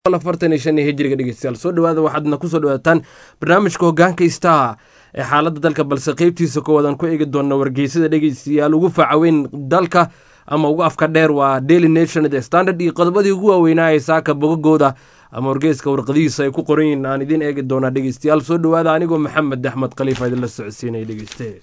afartan iyo shan iyo hijriga dhegeystayaal soo dhawaada waxaadna kusoo dhawaataan barnaamijka hogaanka istaha ee xaaladda dalka balse qeybtiisa koowaadaan ku eegi doona wargeysada dhegeystayaal ugu faacaweyn dalka ama ugu afka dheer waa daily nation the standard iyo qodobadii ugu waaweynaa ee saaka bogagooda ama wargeyska warqadihiisa ay ku qoran yihiin aan idiin eegi doonaa dhegeystayaal soo dhawaada anigoo maxamed axmed khaliifa idinla socodsiinaya dhegeyste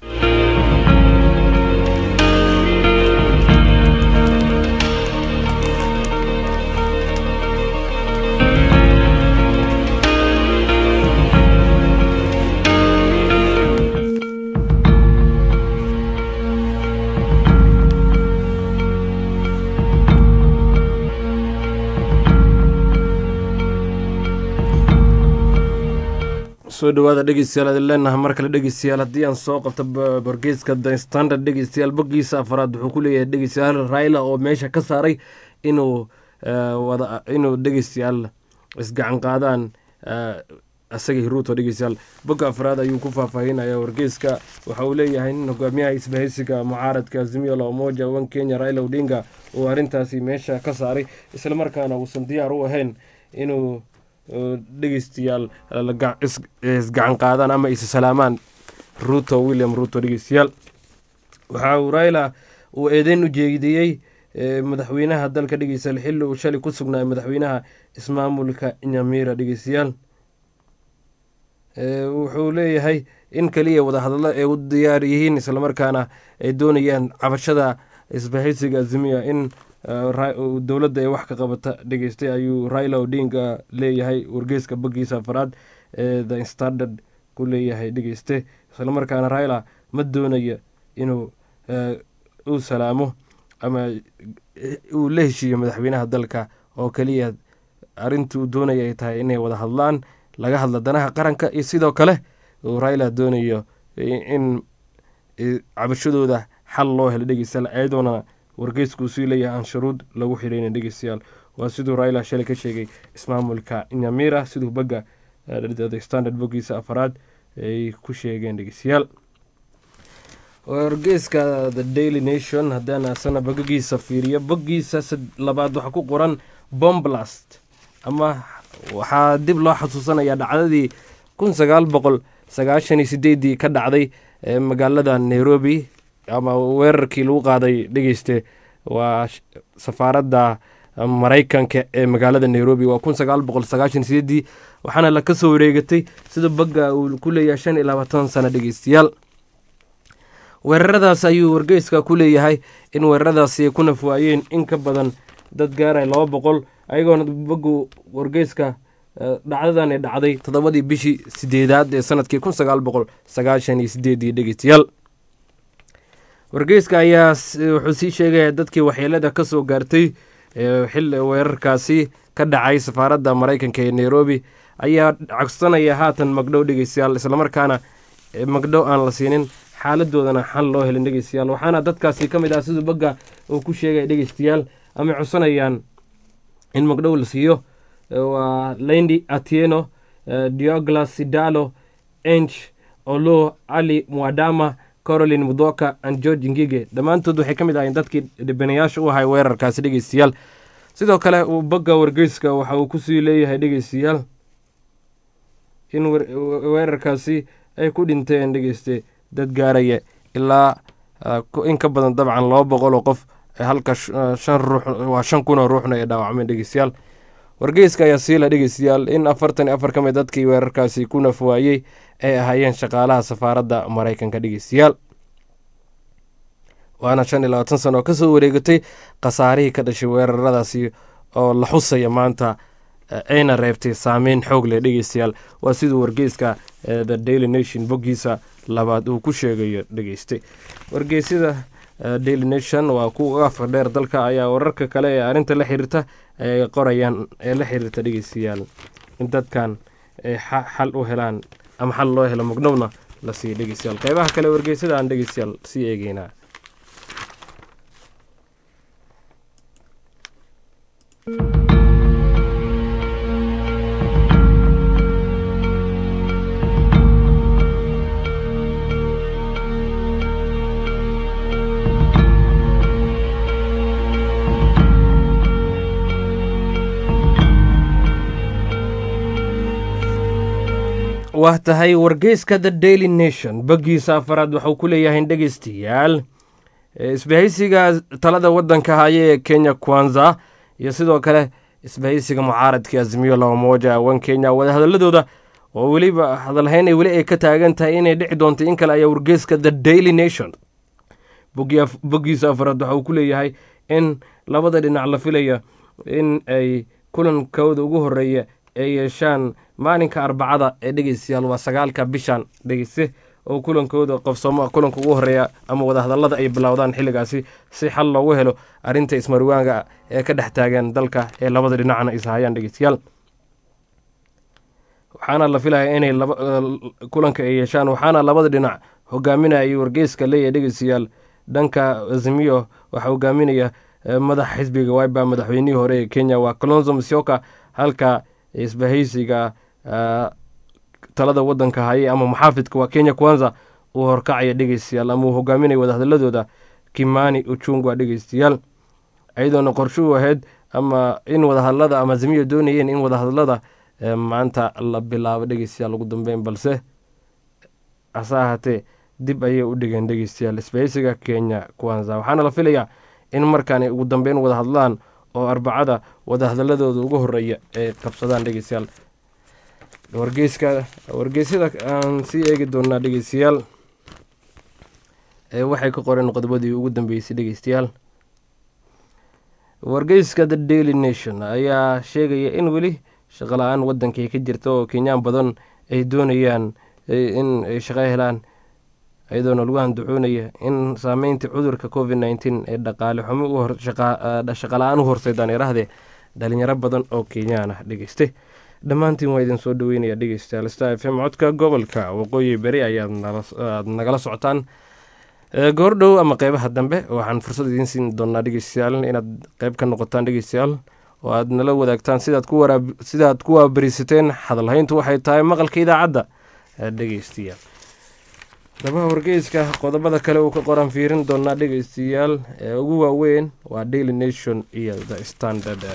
soo dhawaada dhegeystayaal adin leenaha mar kale dhegeystayaal haddii aan soo qabto wargeyska the standard dhegeystayaal boggiisa afaraad wuxuu ku leeyahay dhegeystayaal raila oo meesha ka saaray inuu wada inuu dhegeystayaal isgacan qaadaan isagii ruuto dhegeystayaal bogga afraad ayuu ku faahfaahinaya wargeyska waxa uu leeyahay in hogaamiyaha isbahaysiga mucaaradka azimio la umoja wan kenya raila odinga uu arrintaasi meesha ka saaray islamarkaana uusan diyaar u ahayn inuu dhegeystayaal isgacan qaadaan ama is salaamaan ruto william ruto dhegeystayaal waxa uu raila uu eedeyn u jeediyey madaxweynaha dalka dhegeystayaal xilli uu shalay ku sugnaa madaxweynaha ismaamulka nyamira dhegeystayaal wuxuu leeyahay in kaliya wadahadallo ay u diyaar yihiin islamarkaana ay doonayaan cabashada isbahaysiga azimiya in dowladda ee wax ka qabata dhegeystay ayuu raila odinga leeyahay wargeyska boggiisa afaraad ee the standard ku leeyahay dhegeyste islamarkaana raila ma doonaya inuu u salaamo ama uu la heshiiyo madaxweynaha dalka oo keliya arrintii uu doonaya ay tahay inay wada hadlaan laga hadla danaha qaranka iyo sidoo kale uu raila doonayo in cabashadooda xal loo helo dhegeystayaal ayadoona wargeysku sii leeyahay aan shuruud lagu xidhayna dhegeystayaal waa siduu raila shalay ka sheegay ismaamulka nyamira siduu bagga standard boggiisa afaraad ay ku sheegeen dhegeystayaal wargeyska the daily nation haddaan asana bogagiisa fiiriyo boggiisa labaad waxaa ku qoran bomblast ama waxaa dib loo xasuusanayaa dhacdadii kun sagaal boqol sagaashan iyo sideedii ka dhacday magaalada nairobi ama weerarkii lagu qaaday dhegeyste waa safaaradda maraykanka ee magaalada nairobi waa kun sagaal boqol sagaashan sideedii waxaana la kasoo wareegatay sida bagga uu ku leeyahay shan iyo labaatan sano dhegeystayaal weeraradaas ayuu wargeyska ku leeyahay in weeraradaasi ay ku nafwaayeen in ka badan dad gaaray laba boqol ayagoona baggu wargeyska dhacdadan ay dhacday toddobadii bishii sideedaad ee sanadkii kun sagaal boqol sagaashan iyo sideedii dhegeystayaal wargeyska ayaa wuxuu sii sheegaya dadkii waxyeelada ka soo gaartay xilli weerarkaasi ka dhacay safaaradda maraykanka ee nairobi ayaa codsanaya haatan magdhow dhegeystayaal islamarkaana magdhow aan la siinin xaaladoodana xal loo helin dhegeystayaal waxaana dadkaasi ka mid ah siduu bagga uu ku sheegaya dhegeystayaal ama codsanayaan in magdhow la siiyo waa lendi atieno dioglas sidalo ench olo ali mwadama corolin mudoka and george ngige dhammaantood waxay ka mid ahayn dadkii dhibanayaasha u ahay weerarkaasi dhegeystayaal sidoo kale uu bagga wargeyska waxa uu kusii leeyahay dhegeystayaal in weerarkaasi ay ku dhinteen dhegeyste dad gaaraya ilaa in ka badan dabcan laba boqol oo qof halka shan ruux waa shan kun oo ruuxna ay dhaawacmeen dhegeystayaal wargeyska ayaa siila dhegeystayaal in afartan iyo afar ka mid dadkii weerarkaasi ku nafwaayey ay ahaayeen shaqaalaha safaaradda maraykanka dhegeystayaal waana shan iyo labaatan sano oo kasoo wareegatay khasaarihii ka dhashay weeraradaasi oo la xusaya maanta ayna reebtay saameyn xoog leh dhegeystayaal waa siduu wargeyska the daily nation boggiisa labaad uu ku sheegayo dhegeyste wargeysyada daily nation waa kuwa afka dheer dalka ayaa wararka kale ee arrinta la xiriirta ay qorayaan ee la xiriirta dhegeystayaal in dadkan ay xal u helaan ama xal loo helo magdhowna la siiya dhegeystayaal qeybaha kale wargeysyada aan dhegeystayaal sii eegeynaa waa tahay wargeyska the daily nation baggiisa afaraad waxuu ku leeyahay dhegeystayaal isbahaysiga talada wadanka haya ee kenya kwanza iyo sidoo kale isbahaysiga mucaaradka azimiyo laba mooja wan kenya wadahadaladooda oo weliba hadalhayn ay weli ay ka taagan tahay inay dhici doonto in kale ayaa wargeyska the daily nation boggiisa afaraad waxa uu ku leeyahay in labada dhinac la filaya in ay kulankooda ugu horeeya ay yeeshaan maalinka arbacada ee dhegeystayaal waa sagaalka bishan dhegeyste oo kulankooda qofsoomo kulanka ugu horeeya ama wadahadalada ay bilowdaan xilligaasi si xal loogu helo arrinta ismarwaanga ee ka dhex taagan dalka ee labada dhinacna ishayaan dhegeystayaal waxaana la filaya inay kulanka ay yeeshaan waxaana labada dhinac hogaaminaya wargeyska leeyahay dhegeystayaal dhanka azimiyo waxaa hogaaminaya madax xisbiga waiba madaxweynihii hore ee kenya waa colonzo musyoka halka isbahaysiga talada wadanka haye ama muxaafidka waa kenya kwanza uu horkacaya dhegeystayaal ama uu hogaaminaya wadahadaladooda kimani uchungwa dhegeystayaal iyadoona qorshuhu ahayd ama in wadahadlada ama azimiyo doonayeen in wadahadlada maanta la bilaabo dhegeystayaal ugu dambeyn balse hase ahaatee dib ayay u dhigeen dhegeystayaal isbahaysiga kenya kwanza waxaana la filayaa in markaani ugu dambeyn wada hadlaan oo arbacada wadahadaladooda ugu horeeya ay qabsadaan dhegeystayaal wargeyska wargeysyada aan sii eegi doonaa dhegeystayaal waxay ka qoreen qodobadii ugu dambeysay dhegeystayaal wargeyska the daily nation ayaa sheegaya in weli shaqo la-aan wadankay ka jirta oo kenyaan badan ay doonayaan in ay shaqo helaan iyadoona lagu handucoonaya in saameynta cudurka covid nneteen ee dhaqaale xumo shaqa la-aan u horseydaan iraahdee dhalinyaro badan oo kenyaan ah dhegeyste dhammaantiin waa idin soo dhaweynaya dhegeystayaal star f m codka gobolka waqooyi beri ayaad nagala socotaan goordhow ama qeybaha dambe waxaan fursad idiin siin doonaa dhegeystayaal inaad qeyb ka noqotaan dhegeystayaal oo aad nala wadaagtaan sidaad ku waabarisateen hadalhayntu waxay tahay maqalka idaacadda dhegeystayaal daba wargeyska qodobada kale uu ka qoran fiirin doonaa dhegeystayaal ee ugu waaweyn waa daily nation iyo the standard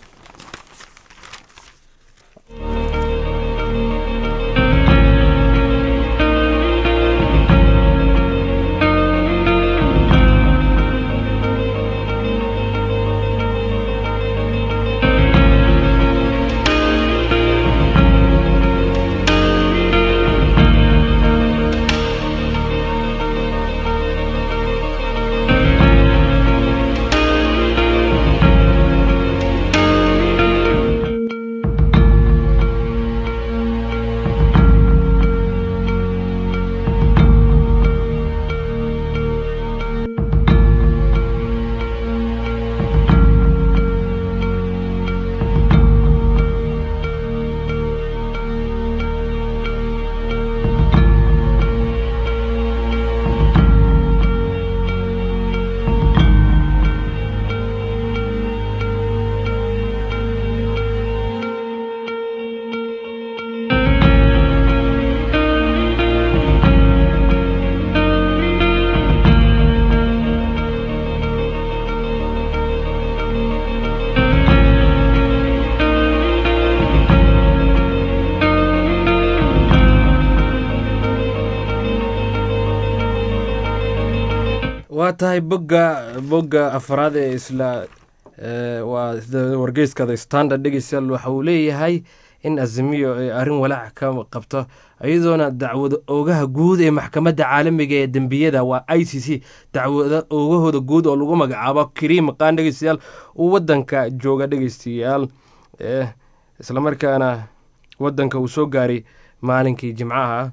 waa tahay bogga bogga afraad ee isla waa wargeyska the standard dhegeystayaal waxa uu leeyahay in azimiyo ay arrin walaac ka qabto iyadoona dacwada oogaha guud ee maxkamadda caalamiga ee dembiyada waa i c c dacwada oogahooda guud oo lagu magacaabo kariim qaan dhegeystayaal uu wadanka jooga dhegeystayaal islamarkaana wadanka uu soo gaaray maalinkii jimcaha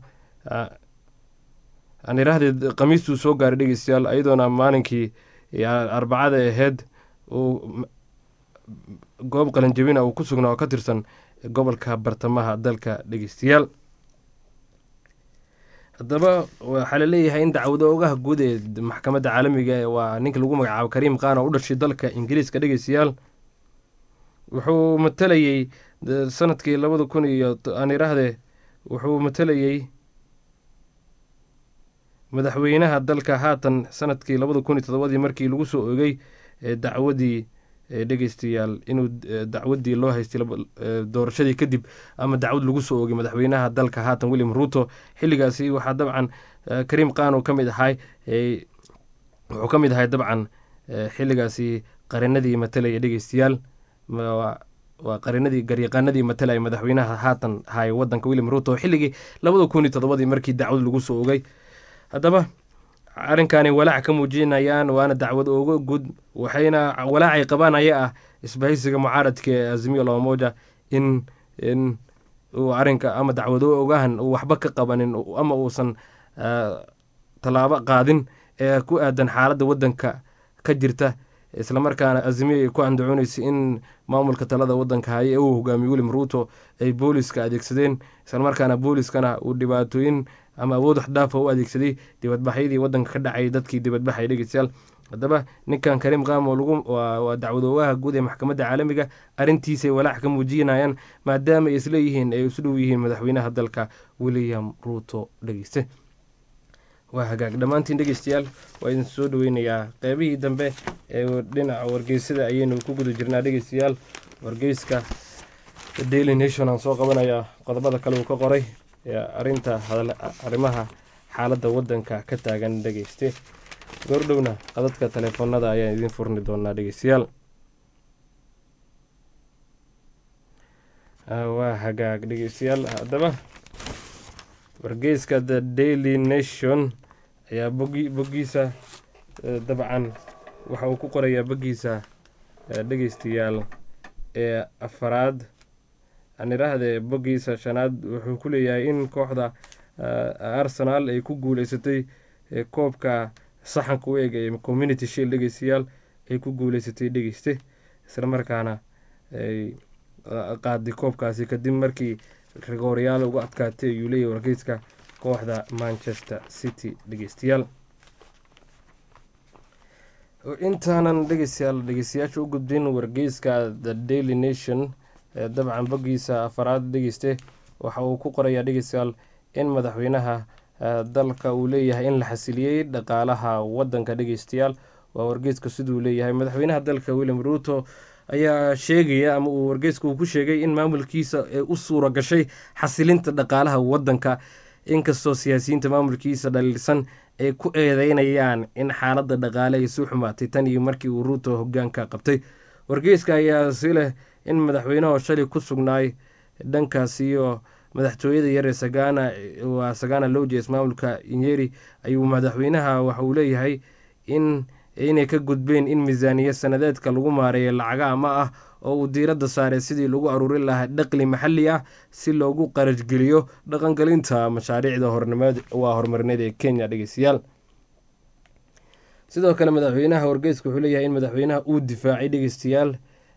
aan iraahdee khamiistuu soo gaaray dhegeystayaal iyadoona maalinkii arbacada aheyd uu goob qalinjabina uu ku sugnaa oo ka tirsan gobolka bartamaha dalka dhegeystayaal haddaba waxaa laleeyahay in dacwado ogaha guud ee maxkamadda caalamiga waa ninka lagu magacaabo kariim qaan oo u dhashay dalka ingiriiska dhegeystayaal wuxuu matalayey sanadkii labada kun iyo aan iraahdee wuxuu matalayey madaxweynaha dalka haatan sanadkii labada kun iyo todobadii markii lagu soo ogey dacwadii dhegeystayaal inuu dacwadii loo haystay doorashadii kadib ama dacwad lagu soo oogay madaxweynaha dalka haatan william ruto xilligaasi waxaa dabcan kariim qaan uu ka mid ahay wuxuu ka mid ahay dabcan xilligaasi qarinadii matalaya dhegeystayaal waa qarinadii garyaqaanadii matalaya madaxweynaha haatan hay wadanka william ruto xilligii labada kun iyo toddobadii markii dacwad lagu soo ogay haddaba arrinkaani walaac ka muujinayaan waana dacwad ooga gud waxayna walaacay qabaan ayaa ah isbahaysiga mucaaradka ee azimiyo lomoja in in uu arrinka ama dacwado ogahan uu waxba ka qabanin ama uusan tallaabo qaadin ee ku aadan xaaladda waddanka ka jirta islamarkaana azimiyo ay ku andacoonaysa in maamulka talada wadanka haye ee uu hogaamiye william ruto ay booliska adeegsadeen islamarkaana booliskana uu dhibaatooyin ama awood waxdhaafa u adeegsaday dibadbaxyadii wadanka ka dhacay dadkii dibadbaxay dhegeystayaal haddaba ninkan kariim qaamo lagu waa dacwadoogaha guud ee maxkamadda caalamiga arrintiisay walaac ka muujinayaan maadaama ay isleeyihiin ay isu dhow yihiin madaxweynaha dalka william ruto dhegeyste waa hagaag dhammaantiin dhegeystayaal waa idin soo dhaweynayaa qeybihii dambe ee dhinaca wargeysada ayaynu ku guda jirnaa dhegeystayaal wargeyska daily nation aan soo qabanayaa qodobada kale uu ka qoray arinta arrimaha xaaladda wadanka ka taagan dhegeyste goordhowna qadadka taleefoonada ayaan idiin furni doonaa dhegeystayaal waa hagaag dhegeystayaal haddaba wargeyska the daily nation ayaa bogi boggiisa dabcan waxa uu ku qorayaa boggiisa dhegeystayaal ee afaraad aan idhaahdee boggiisa shanaad wuxuu ku leeyahay in kooxda arsenal ay ku guuleysatay koobka saxanka u eg ee community shield dhegeystayaal ay ku guuleysatay dhegeyste islamarkaana ay qaaday koobkaasi kadib markii rigooryaal uga adkaatay ayuu leeyahy wargeyska kooxda manchester city dhegeystayaal intaanan dhegeystayaal dhegeystayaasha u gudbin wargeyska the daily nation dabcan boggiisa afaraad dhegeyste waxa uu ku qorayaa dhegeystayaal in madaxweynaha dalka uu leeyahay in la xasiliyey dhaqaalaha wadanka dhegeystayaal waa wargeyska siduu leeyahay madaxweynaha dalka william ruto ayaa sheegaya ama uu wargeysku uu ku sheegay in maamulkiisa ee u suura gashay xasilinta dhaqaalaha wadanka inkastoo siyaasiyiinta maamulkiisa dhaliilsan ay ku eedeynayaan in xaaladda dhaqaale ay suu xumaatay tan iyo markii uu ruuto hogaanka qabtay wargeyska ayaa si leh in madaxweynaho shalay ku sugnaay dhankaas iyo madaxtooyada yar ee sagana waa sagana lojes maamulka inyeri ayuu madaxweynaha waxa uu leeyahay in inay ka gudbeen in miisaaniya sanadeedka lagu maareeya lacaga ama ah oo uu diiradda saaray sidii lagu aruurin lahaa dhaqli maxalli ah si loogu qarashgeliyo dhaqangelinta mashaariicda waa horumarineed ee kenya dhegeystayaal sidoo kale madaxweynaha wargeyska wuxuu leeyahay in madaxweynaha uu difaacay dhegeystayaal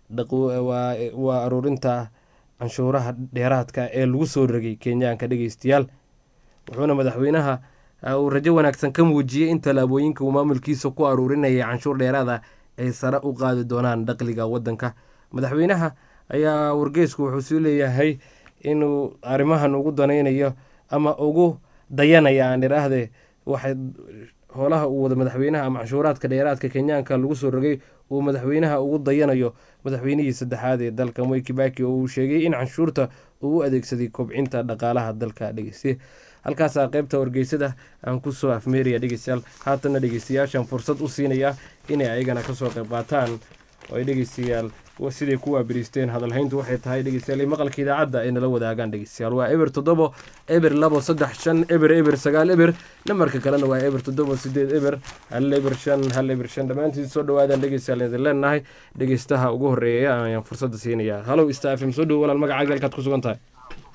waa aruurinta canshuuraha dheeraadka ee lagu soo rogay kenyaanka dhegeystayaal wuxuuna madaxweynaha uu rajo wanaagsan ka muujiyey in tallaabooyinka uu maamulkiisa ku aruurinaya canshuur dheeraada ay sare u qaadi doonaan dhaqliga wadanka madaxweynaha ayaa wargeysku wuxuu sii leeyahay inuu arrimahan ugu danaynayo ama ugu dayanaya aan idhaahde waxay howlaha uu wada madaxweynaha ama canshuuraadka dheeraadka kenyaanka lagu soo rogay uu madaxweynaha ugu dayanayo madaxweynihii saddexaad ee dalka moy kibaki oo uu sheegay in canshuurta uu u adeegsaday kobcinta dhaqaalaha dalka dhegeyste halkaasaa qeybta wargeysada aan kusoo afmeeraya dhegeystayaal haatana dhegeystayaashan fursad u siinaya inay ayagana kasoo qayb qaataan oo ay dhegeystayaal siday ku waabiriisteen hadalhayntu waxay tahay dhegeystayaal maqalka idaacadda ay nala wadaagaan dhegeystayaal waa eber toddobo eber labo saddex shan eber eber sagaal eber namarka kalena waa eber toddobo sideed eber hal eber shan hal eber shan dhammaantiin soo dhawaadaan dhegeystayaal idin leenahay dhegeystaha ugu horeeya ayaan fursadda siinayaa halow stafm soo dhowo walaal magacaaga halkaad ku sugan tahay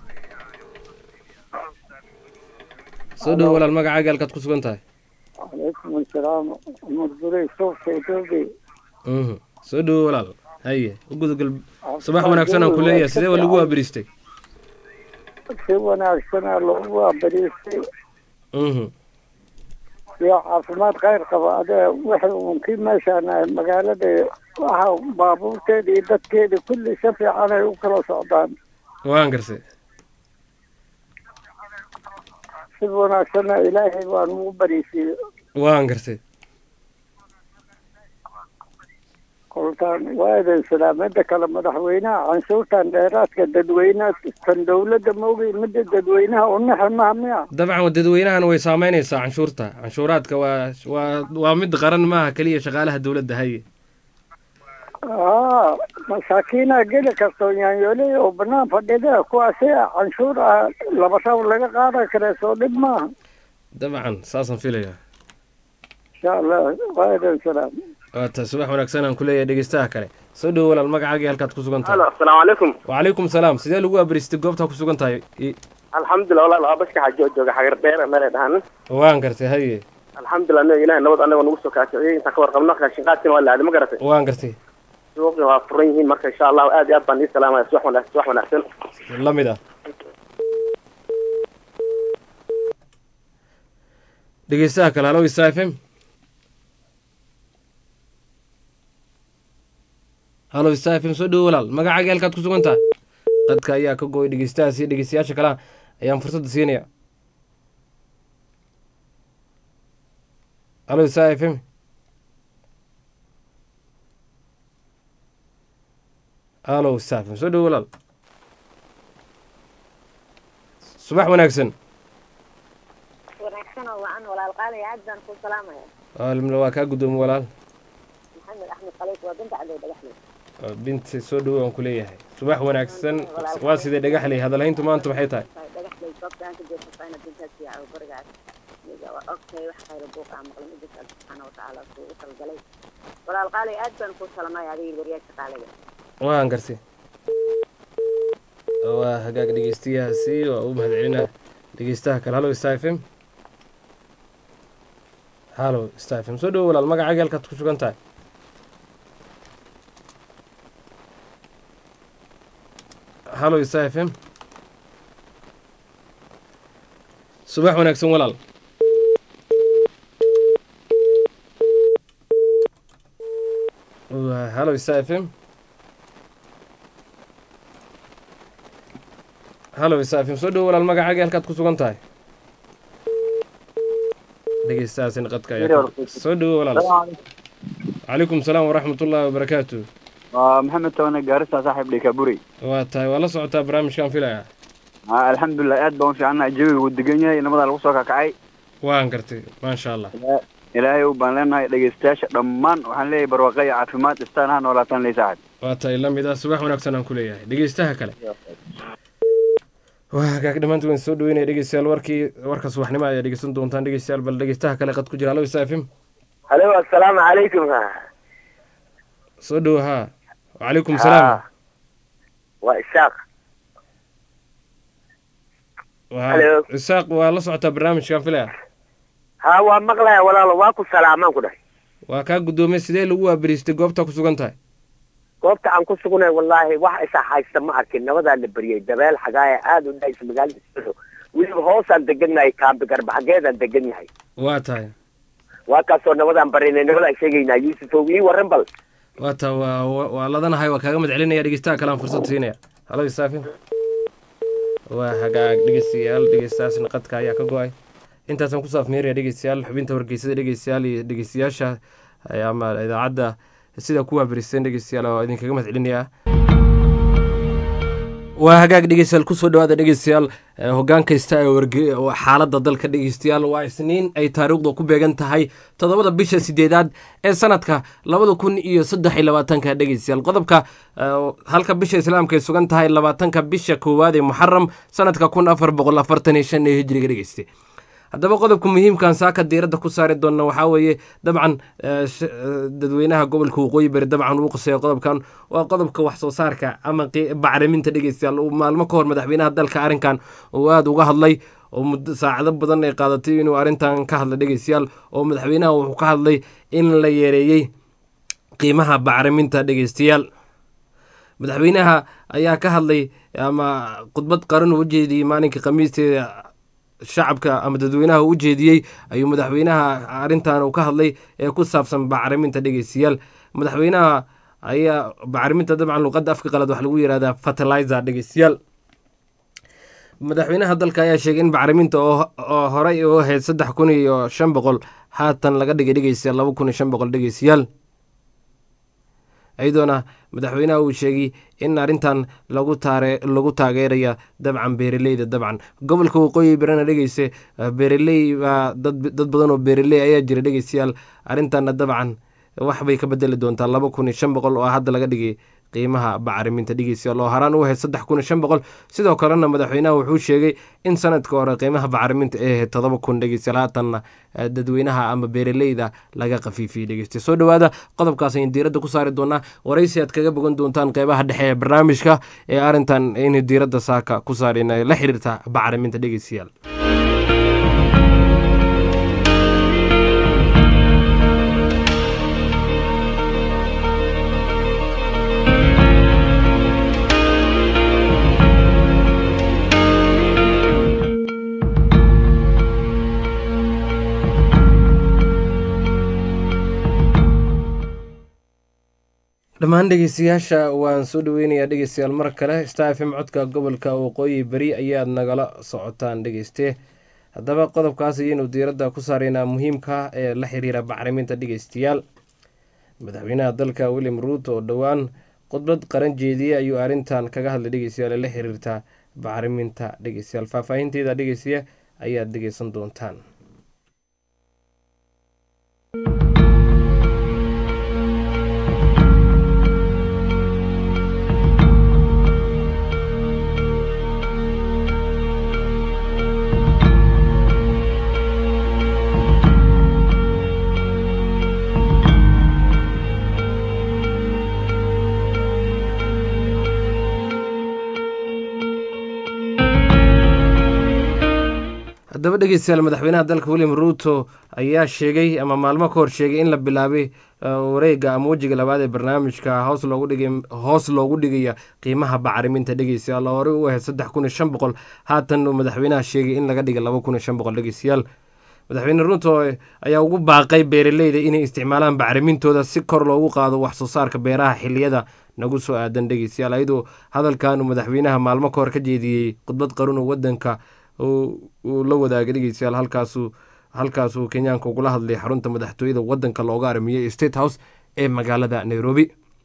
soo dhowo walaal magacaaga halkaad ku sugan tahay calaykum asalaam mudburay suuqka etoobiya soo dhowo walaal haye ugudagal subax wanaagsan aan ku leeyahay sidee waa lagu waabariistay si wanaagsana lagu waabariistay iyo caafimaad khayr qaba adee waxay unkii meeshaan magaalada waxa baabuurteeda iyo dadkeeda kulli si fiican ay u kala socdaan waan garse si wanaagsana ilaahay baan ugu bariisiiyo waan gartay kolkaan waa idin salaamada kale madaxweynaha canshuurtan dheeraadka dadweynaha tan dowladda maogi midda dadweynaha unaxa maha miya dabcan dadweynahana way saameynaysaa canshuurta canshuuraadka waa waa waa mid qaran maaha keliya shaqaalaha dowladda haye aa masaakiinaa geli karto yaanyooley oo banaan fadhida kuwaasi canshuur ah laba rab laga qaadan kare soo dhib maaha dabcan saasaan filayaa insha allah waa idin salaam waata subax wanaagsan aan kuleeyahay dhegeystaha kale soo dhowo walaal magacaagii halkaad ku sugan tahay alo asalaamu calaykum wacalaykum salaam sidee lagu abristay goobtaa ku sugan tahay I- alxamdulilah walaal waa bashka xajo jooga xagar dheer meelay dhahan waan gartay haye alxamdulilah no ilahay nabad anagoo nagu soo kaasiciyey intaan ka warqabno raashinqaadkina waa la aaday ma garatay waan gartay suuqina waa furan yihiin marka insha allahu aad iyo aad baan ii salaamaya subax wanaag subax wanaagsan la mid ah dhegeystaha kale halo isa f m halo isa f m soo dhowo walaal magacaagii halkaad ku sugan tahay qadka ayaa ka gooy dhegeystahaas iyo dhegeystayaasha kalea ayaan fursadda siinaya halo isa f m halo isa f m soo dhowo walaal subax wanaagsan wanaagsan oo wacan walaal qaalay aad baan ku salaamaya waalmla waa kaa guddoomi walaal maxamed axmed khaliif waa binta cadow dhagaxley Waa binti soo dhowo aan ku leeyahay subax wanaagsan waa sidee dhagaxley hadalhayntu maanta maxay tahay dhagaxley goobtaan ka jeesatayna bintaas iyo barigaas miga waa ogtahay wax khayra buuqa aan maqlin idinka alle subxaana watacaala kuu u talgalay walaal qaalay aad baan ku salamaya adiga waryaasha qaaliga waan gartay waa hagaag dhegeystayahaasi waa u mahadcelinaa dhegeystaha kale halo star f m halo star f m soo dhowo walaal magacaagii halkaad ku sugan tahay halo star f m subax wanaagsan walaal Waa- halo star f m halo isaafim soo dhowo walaal magacaagii halkaad ku sugan tahay dhegeystahaasina qadka ayaa ka- soo dhowo walaal calaykum salaam waraxmat ullaahi wabarakaatu waa maxamed toone gaarisa saaxiib dhikaburi waa tahay waa la socotaa barnaamijkaan filaya alxamdulilah aad baan u fiicanahay jawiga wuu degan yahay nabadaa lagu soo kakacay waan gartay maasha allah ilaahay u baan leenahay dhegeystayaasha dhammaan waxaan leeyahay barwaaqo iyo caafimaad istaan ha noolaataan ley saaxiib waa tahay la mid ah subax wanaagsan aan ku leeyahay dhegeystaha kale waa hagaag dhammaantiin waan soo dhaweynaya dhegeystayaal warkii warka subaxnimo ayaa dhegeysan doontaan dhegeystayaal bal dhegeystaha kale qad ku jira halo isaafim halo assalaamu calaykum soo dhowo haa wacalaykum salaam waa ishaaq waa Hello. isaaq waa la socotaa barnaamijkaan filaya ha waa maqlaya walaalo waa ku salaamaan ku dhahay waa kaa guddoomay sidee lagu waabariistay goobta ku sugan tahay goobta aan ku sugnay wallaahi wax isa haysta ma arkin nabadaa la beriyey dabeel xagaaya aada u dhahaysa magaalada Sado. weliba hoosaan degannahay kaambi garbaxageedaan degan yahay waa tahay waa kaasoo nabadaan barinay nabadaan sheegaynaa yuusufow ii warran bal waa taa waa waa- waa ladanahay waa kaaga mad celinaya dhegeystaha kale aan fursad siinaya halo isaafin waa hagaag dhegeystayaal dhegeystayaasna qadka ayaa ka go-ay intaasaan kusoo afmeeraya dhegeystayaal xubinta wargeysada dhegeystayaal iyo dhegeystayaasha eh, ama idaacadda sida ku waabaristeen dhegeystayaal oo idinkaga mahad celinayaa waa hagaag dhegeystayaal kusoo dhawaada dhegeystayaal eh, hoggaan kasta ee warge oo xaaladda dalka dhegeystayaal waa isniin ay taariikhdu ku beegan tahay toddobada bisha sideedaad ee sanadka labada kun iyo saddex iyo labaatanka dhegeystayaal qodobka eh, halka bisha islaamka ay sugan tahay labaatanka bisha koowaad ee muxaram sanadka kun afar boqol afartan iyo shan ee hijriga dhegeyste haddaba qodobka muhiimkan saaka diiradda ku saari doona waxaa weeye dabcan eh, sh- eh, dadweynaha gobolka waqooyi bari dabcan uu qusaya qodobkan waa qodobka wax soo saarka ama qi- bacriminta dhegeystayaal uu maalmo ka hor madaxweynaha dalka arrinkan uu aada uga hadlay oo muddo saacado badan ay qaadatay inuu arrintan ka hadla dhegeystayaal oo madaxweynaha wuxuu ka hadlay in la yareeyey qiimaha bacriminta dhegeystayaal madaxweynaha ayaa ka hadlay ama khudbad qaran uu ujeediyey maalinka khamiisteeda shacabka ama dadweynaha u jeediyey ayuu madaxweynaha arrintan uu ka hadlay ee ku saabsan bacriminta dhegeystayaal madaxweynaha ayaa bacriminta dabcan luqadda afka qalad wax lagu yihahdaa fertilizer dhegeystayaal madaxweynaha dalka ayaa sheegay in bacriminta oo oo horey u ahayd saddex kun iyo shan boqol haatan laga dhigay dhegeystayaal laba kun iyo shan boqol dhegeystayaal iyadoona madaxweynaha uu sheegay in arrintan lagu taare lagu taageeraya dabcan beeraleyda dabcan gobolka waqooyi barana dhegeyse beeraley baa dad dad badan oo beeraley ayaa jira dhegeystayaal arrintanna dabcan wax bay ka bedeli doontaa laba kun iyo shan boqol oo hadda laga dhigay qiimaha bacriminta dhegeystayaal oo haraan u ahayd saddex kun iyo shan boqol sidoo kalena madaxweynaha wuxuu sheegay in sanadka hore qiimaha bacriminta ay ahayd todoba kun dhegeystayaal haatanna dadweynaha ama beeraleyda laga khafiifiyey dhegeystayaal soo dhowaada qodobkaas ayaan diiradda ku saari doonaa waraysi aad kaga bogan doontaan qeybaha dhexe ee barnaamijka ee arrintan in diiradda saaka ku saareen la xiriirta bacriminta dhegeystayaal dhammaan dhegeystayaasha waan soo dhaweynayaa dhegeystayaal mar kale star f m codka gobolka waqooyi beri ayaad nagala socotaan dhegeyste haddaba qodobkaas ayaynu diiradda ku saaraynaa muhiimka ee la xiriira bacriminta dhegeystayaal madaxweynaha dalka william ruut oo dhowaan khudbad qaran jeediyey ayuu arrintan kaga hadlay dhegeystayaal ee la xiriirta bacriminta dhegeystayaal faahfaahinteeda dhegeystaye ayaad dhegeysan doontaan haddaba dhegeystayaal madaxweynaha dalka william ruuto ayaa sheegay ama maalmo ka hor sheegay in la bilaabay wareega ama wejiga labaad ee barnaamijka hoos loogu dhigay hoos loogu dhigaya qiimaha bacriminta dhegeystayaal oo horey u ahayd saddex kun iyo shan boqol haatan uu madaxweynaha sheegay in laga dhigay laba kun iyo shan boqol dhegeystayaal madaxweyne ruuto ayaa ugu baaqay beeraleyda inay isticmaalaan bacrimintooda si kor loogu qaado wax soo saarka beeraha xiliyada nagu soo aadan dhegeystayaal ayadoo hadalkan uu madaxweynaha maalmo ka hor ka jeediyey khudbad qarun oo wadanka uu la wadaagay dhegeystayaal halkaasu halkaasuu kenyaanka ugula hadlay xarunta madaxtooyada wadanka looga aramiyey state house ee magaalada nairobi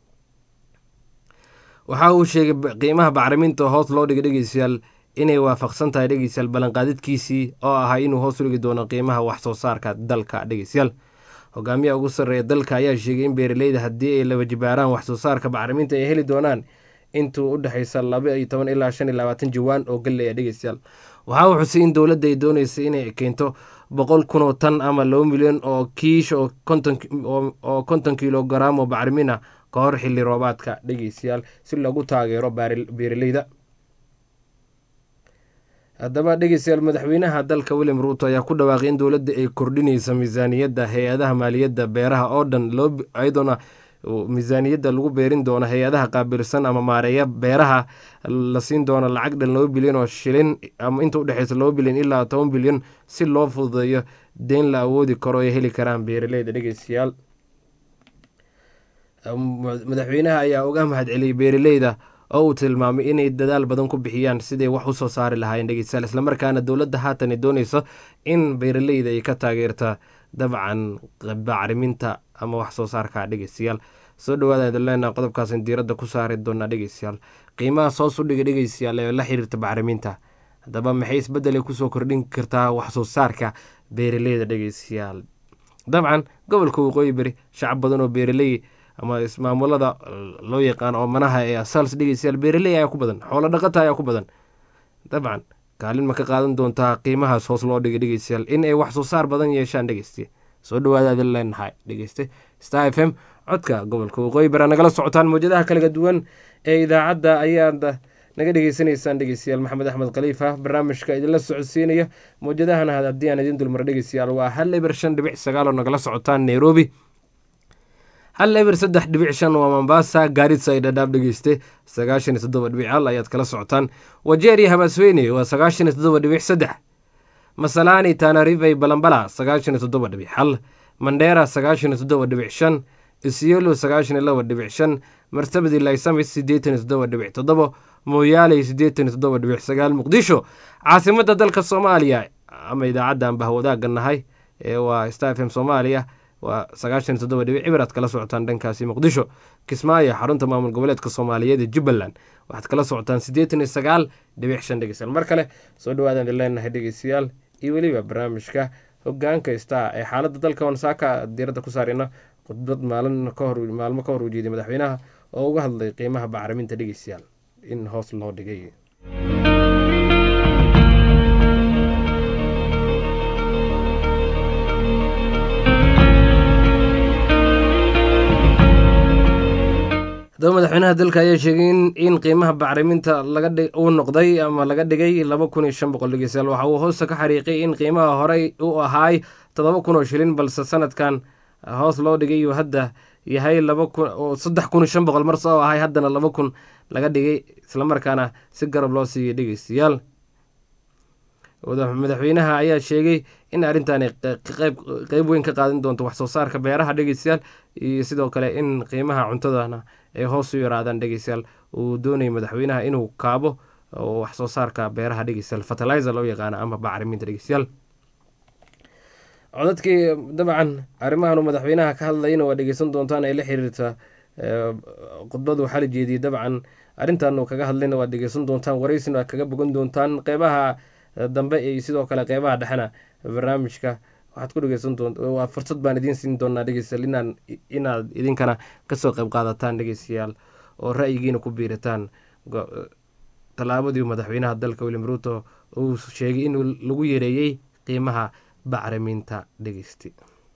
waxa uu sheegay qiimaha bacriminta hoos loo dhigay dhegeystayaal inay waafaqsan tahay dhegeystayaal ballanqaadidkiisii oo ahaa inuu hoos u dhigi doono qiimaha wax soo saarka dalka dhegeystayaal hogaamiyaha ugu sarreeya dalka ayaa sheegay in beeraleyda haddii ay laba jibaaraan wax soo saarka bacriminta ay heli doonaan intuu u dhexeysa laba iyo toban ilaa shan iyo labaatan jawaan oo galley a dhegeystayaal waxaa uu xusay in dowladda ay dooneysay inay keento boqol kun oo tan ama laba milyan oo kiish oo oo konton kilogaram oo bacrimin ah ka hor xilli roobaadka dhegeystayaal si lagu taageero beeraleyda haddaba dhegeystayaal madaxweynaha dalka william ruuto ayaa ku dhawaaqay in dowladda ay kordhinaysa miisaaniyadda hay-adaha maaliyadda beeraha oo dhan loo iyadoona miisaaniyadda lagu beerin doono hay-adaha qaabilsan ama maareeya beeraha la siin doono lacag dhan laba bilyan oo shilin ama inta udhexeysa laba bilyan ilaa toban bilyan si loo fududeeyo deyn la awoodi karo ay heli karaan beeraleyda dhegeystayaal madaxweynaha ayaa uga mahadceliyey beeraleyda oo uu tilmaamay inay dadaal badan ku bixiyaan siday wax usoo saari lahaayeen dhegeystayaal islamarkaana dowladda haatan ay dooneyso in beeraleyda ay ka taageerta dabcan bacriminta ama wax soo saarka dhegeystayaal soo dhawaada idin leenaha qodobkaasan diiradda ku saari doonaa dhegeystayaal qiimahaas hoos u dhiga dhegeystayaal ee la xiriirta bacriminta haddaba maxay isbedelay kusoo kordhin kartaa wax soo saarka beeraleyda dhegeystayaal dabcan gobolka waqooyi beri shacab badan oo beeraley ama ismaamulada loo yaqaan oo manaha ee asals dhegeystayaal beeraley ayaa ku badan xoolo dhaqata ayaa ku badan dabcan kaalin ma ka qaadan doontaa qiimahaas hoos loo dhigay dhegeystayaal in ay wax soo saar badan yeeshaan dhegeyste soo dhawaada adin leenahay dhegeyste star f m codka gobolka waqooyi bara nagala socotaan mawjadaha kalaga duwan ee idaacadda ayaad naga dhegeysanaysaan dhegeystayaal maxamed axmed khaliifa barnaamijka idinla socodsiinaya mawjadahana haddii aan idin dulmar dhegeystayaal waa hal eber shan dhibic sagaal oo nagala socotaan nairobi hal eber saddex dhibic shan waa mombasa gaarisa ay dhadhaab dhegeyste sagaashan iyo toddoba dhibic hal ayaad kala socotaan wajeer iyo habaasweyne waa sagaashan iyo toddoba dhibic saddex masalaani tanarivey balambala sagaashan iyo toddoba dhibic hal mandheera sagaashan iyo toddoba dhibic shan isyelo sagaashan iyo laba dhibic shan marsabadi laysamis siddeetan iyo toddoba dhibic toddobo mooyaale siddeetan iyo toddoba dhibic sagaal muqdisho caasimadda dalka soomaaliya ama idaacaddan bahwadaaga nahay ee waa star f m soomaaliya waa sagaashan toddoba dhibic cibir aad kala socotaan dhankaasi muqdisho kismaayo xarunta maamul goboleedka soomaaliyeed ee jubbaland waxaad kala socotaan siddeetan iyo sagaal dhibic shan dhegeystayaal mar kale soo dhawaadaan idin leenahay dhegeystayaal iyo weliba barnaamijka hogaanka star ee xaaladda dalka wansaaka diiradda ku saarina khudbad maalin kahor maalmo ka hor uu jeeday madaxweynaha oo uga hadlay qiimaha bacriminta dhegeystayaal in hoos loo dhigay haddaba madaxweynaha dalka ayaa sheegay in qiimaha bacriminta uu noqday ama laga dhigay laba kun iyo shan boqol dhegeystayaal waxa uu hoosta ka xariiqay in qiimaha horey u ahaay toddoba kun oo shilin balse sanadkan hoos loo dhigay uu hadda yahay laba kun oo saddex kun iyo shan boqol mar soo ahay haddana laba kun laga dhigay islamarkaana si garab loo siiyay dhegeystayaal madaxweynaha ayaa sheegay in arrintaani qeyb weyn ka qaadan doonto waxsoo saarka beeraha dhegeystayaal iyo sidoo kale in qiimaha cuntadana ay hoos u yaraadaan dhegeystayaal uu doonayay madaxweynaha inuu kaabo waxsoo saarka beeraha dhegeystayaal fertilizer loo yaqaana ama bacriminta dhegeystayaal codadkii dabcan arrimahan uu madaxweynaha ka hadlayna waa dhegeysan doontaan ay la xiriirta khudbadu waxaa la jeediyey dabcan arrintan uu kaga hadlayna waad dhegeysan doontaan waraysina waad kaga bogan doontaan qeybaha dambe iyo sidoo kale qeybaha dhexena barnaamijka waxaad ku dhegeysan doont waa fursad baan idiin siin doonaa dhegeystayaal inaan inaad idinkana kasoo qeyb qaadataan dhegeystayaal oo ra'yigiina ku biirataan tallaabadii madaxweynaha dalka william ruuto uu sheegay in lagu yareeyey qiimaha bacriminta dhegeysti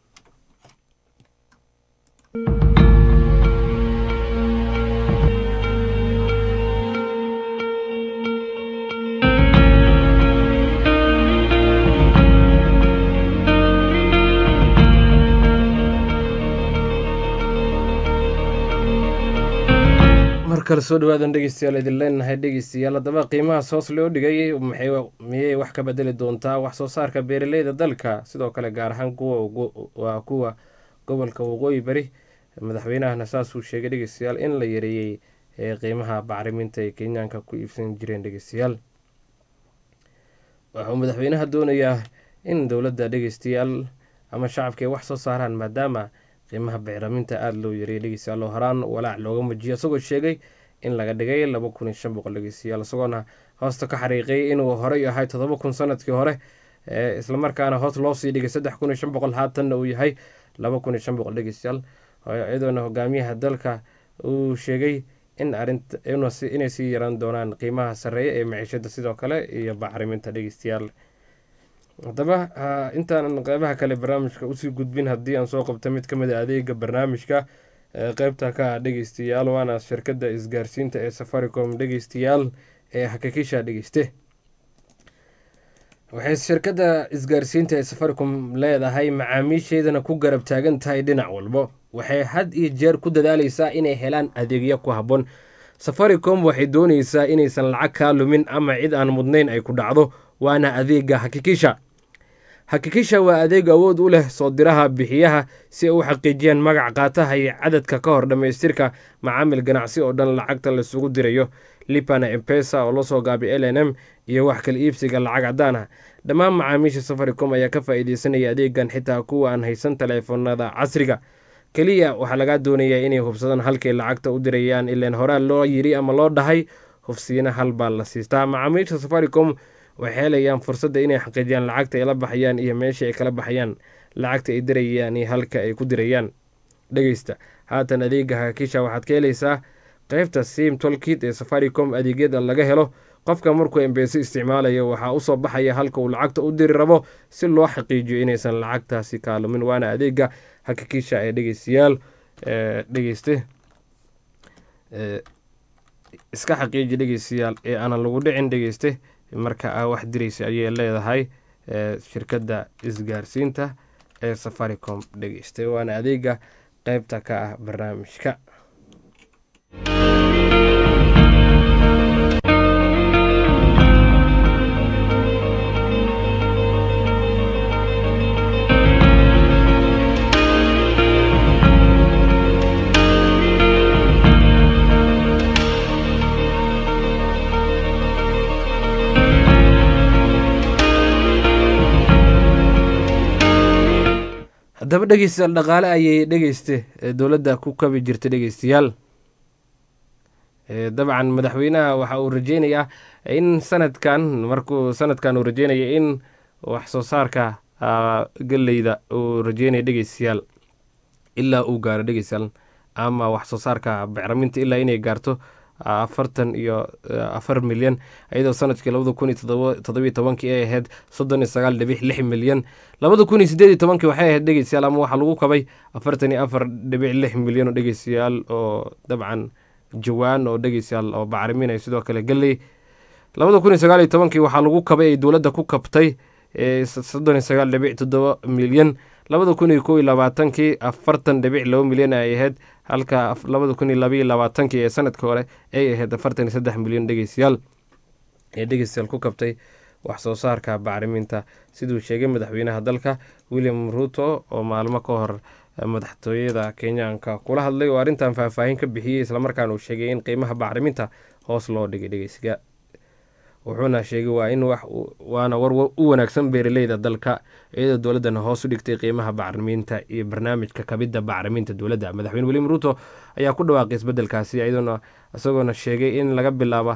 mar kale soo dhawaadan dhegeystayaal idin leenahay dhegeystayaal haddaba qiimahaas hoos loo dhigay miyay wax ka bedeli doontaa wax soo saarka beeraleyda dalka sidoo kale gaar ahaan kuwa waa kuwa gobolka waqooyi bari madaxweynahana saasuu sheegay dhegeystayaal in la yareeyey qiimaha bacriminta ay kenyaanka ku iibsan jireen dhegeystayaal waxuu madaxweynaha doonayaa in dowladda dhegeystayaal ama shacabka ay wax soo saaraan maadaama qiimaha bacriminta aada loo yareeyay dhegeystayaal oo horaan walaac looga mujiyo isagoo sheegay in laga dhigay laba kun iyo shan boqol dhegeystayaal isagoona hoosta ka xariiqay inuu horey ahay toddoba kun sanadkii hore islamarkaana hoos loo sii dhigay saddex kun iyo shan boqol haatanna uu yahay laba kun iyo shan boqol dhegeystayaal iyadoona hogaamiyaha dalka uu sheegay in arinta inay sii yaraan doonaan qiimaha sarreeya ee maciishada sidoo kale iyo bacriminta dhegeystayaal haddaba intaanan qeybaha kale barnaamijka usii gudbin haddii aan soo qabto mid ka mid a adeega barnaamijka qeybta ka ah dhegeystayaal waana shirkadda isgaarsiinta ee safaricom dhegeystayaal ee hakakisha dhegeyste waxay shirkadda isgaarsiinta ee safaricom leedahay macaamiisheedana ku garab taagan tahay dhinac walbo waxay had iyo jeer ku dadaaleysaa inay helaan adeegyo ku habboon safaricom waxay dooneysaa inaysan lacag kaa lumin ama cid aan mudnayn ay ku dhacdo waana adeega hakikisha hakikisha waa adeeg awood u leh soo diraha bixiyaha si ay u xaqiijiyaan magac qaataha iyo cadadka ka hor dhammaystirka macaamil ganacsi oo dhan lacagta laisugu dirayo lipana empesa oo lasoo gaabay l n m iyo wax kala iibsiga lacag caddaan ah dhammaan macaamiisha safaricom ayaa ka faa'iideysanaya adeegan xitaa kuwa aan haysan taleefanada casriga keliya waxaa lagaa doonayaa inay hubsadaan halkay lacagta u dirayaan ilaan horaa loo yiri ama loo dhahay hufsiina hal baa la siistaa macaamiisha safaricom waxay helayaan fursadda inay xaqiijiyaan lacagta ay la baxayaan iyo meesha ay kala baxayaan lacagta ay dirayaan iyo halka ay ku dirayaan dhegeysta haatan adeega hakisha waxaad ka helaysaa qeybta sim tolkit ee safaricom adeegyada laga helo qofka markuu embeso isticmaalayo waxaa usoo baxaya halka uu lacagta u diri rabo si loo xaqiijiyo inaysan lacagtaasi kaalumin waana adeega hakikisha ee dhegeystayaal dhegeyste iska xaqiiji dhegeystayaal ee aanan lagu dhicin dhegeyste marka aa wax diraysa ayay leedahay shirkadda isgaarsiinta ee safaricom dhegeysta waana adeega qeybta ka ah barnaamijka haddaba dhegeystayaal dhaqaale ayay dhegeyste dowladda ku kabi jirtay dhegeystayaal dabcan madaxweynaha waxa uu rajeynayaa in sanadkan markuu sanadkan uu rajeynaya in wax soo saarka geleyda uu rajeynaya dhegeystayaal ilaa uu gaaro dhegeystayaal ama wax soo saarka bacraminta ilaa inay gaarto afartan iyo afar milyan iyadoo sanadkii labada kun iyo todobiyo tobankii ay ahayd soddon iyo sagaal dhibic lix milyan labada kun iyo sideed iyo tobankii waxay ahayd dhegeystayaal ama waxaa lagu kabay afartan iyo afar dhibic lix milyan oo dhegeystayaal oo dabcan jawaan oo dhegeystayaal oo bacriminaya sidoo kale geley labada kun iyo sagaal iyo tobankii waxaa lagu kabay ay dowladda ku kabtay soddon iyo sagaal dhibic toddoba milyan labada kun iyo kow iyo labaatankii afartan dhibic laba milyan ay ahayd halka labada kun iyo labaiyo labaatankii ee sanadkii hore ay ahayd afartan iyo saddex milyan dhegeystayaal ee dhegeystayaal ku kabtay wax soo saarka bacriminta siduu sheegay madaxweynaha dalka william ruto oo maalmo ka hor madaxtooyada kenyaanka kula hadlay oo arrintan faahfaahin ka bixiyey islamarkaana uu sheegay in qiimaha bacriminta hoos loo dhigay dhegeysiga wuxuuna sheegay waa in wax waana war u wanaagsan beeraleyda dalka iyadoo dowladdana hoos u dhigtay qiimaha bacriminta iyo barnaamijka kabidda bacriminta dowladda madaxweyne william ruto ayaa ku dhawaaqay isbedelkaasi iyadoona isagoona sheegay in laga bilaabo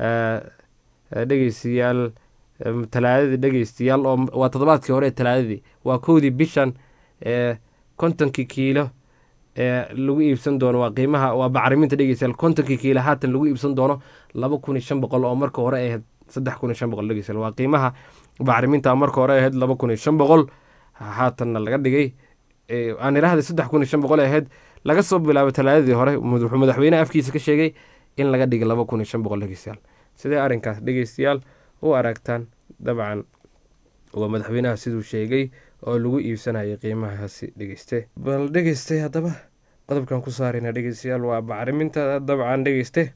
dhegeystayaal talaadadii dhegeystayaal oo waa toddobaadkii hore ee talaadadii waa kowdii bishan ee kontonkii kiilo ee lagu iibsan doono waa qiimaha waa bacriminta dhegeystayaal kontonkii kiilo haatan lagu iibsan doono laba kun iyo shan boqol oo marka hore ahayd saddex kun iyo shan boqol dhegeystayaal waa qiimaha bacriminta marka hore ahayd laba kun iyo shan boqol haatanna laga dhigay aan idhaahday saddex kun iyo shan boqol ahayd laga soo bilaabo talaadadii hore wuxuu madaxweyneha afkiisa ka sheegay in laga dhigay laba kun iyo shan boqol dhegeystayaal sidee arrinkaas dhegeystayaal u aragtaan dabcan waa madaxweynaha siduu sheegay oo lagu iibsanayay qiimahaasi dhegeyste bal dhegeystay haddaba qodobkan ku saarayna dhegeystayaal waa bacriminta dabcan dhegeyste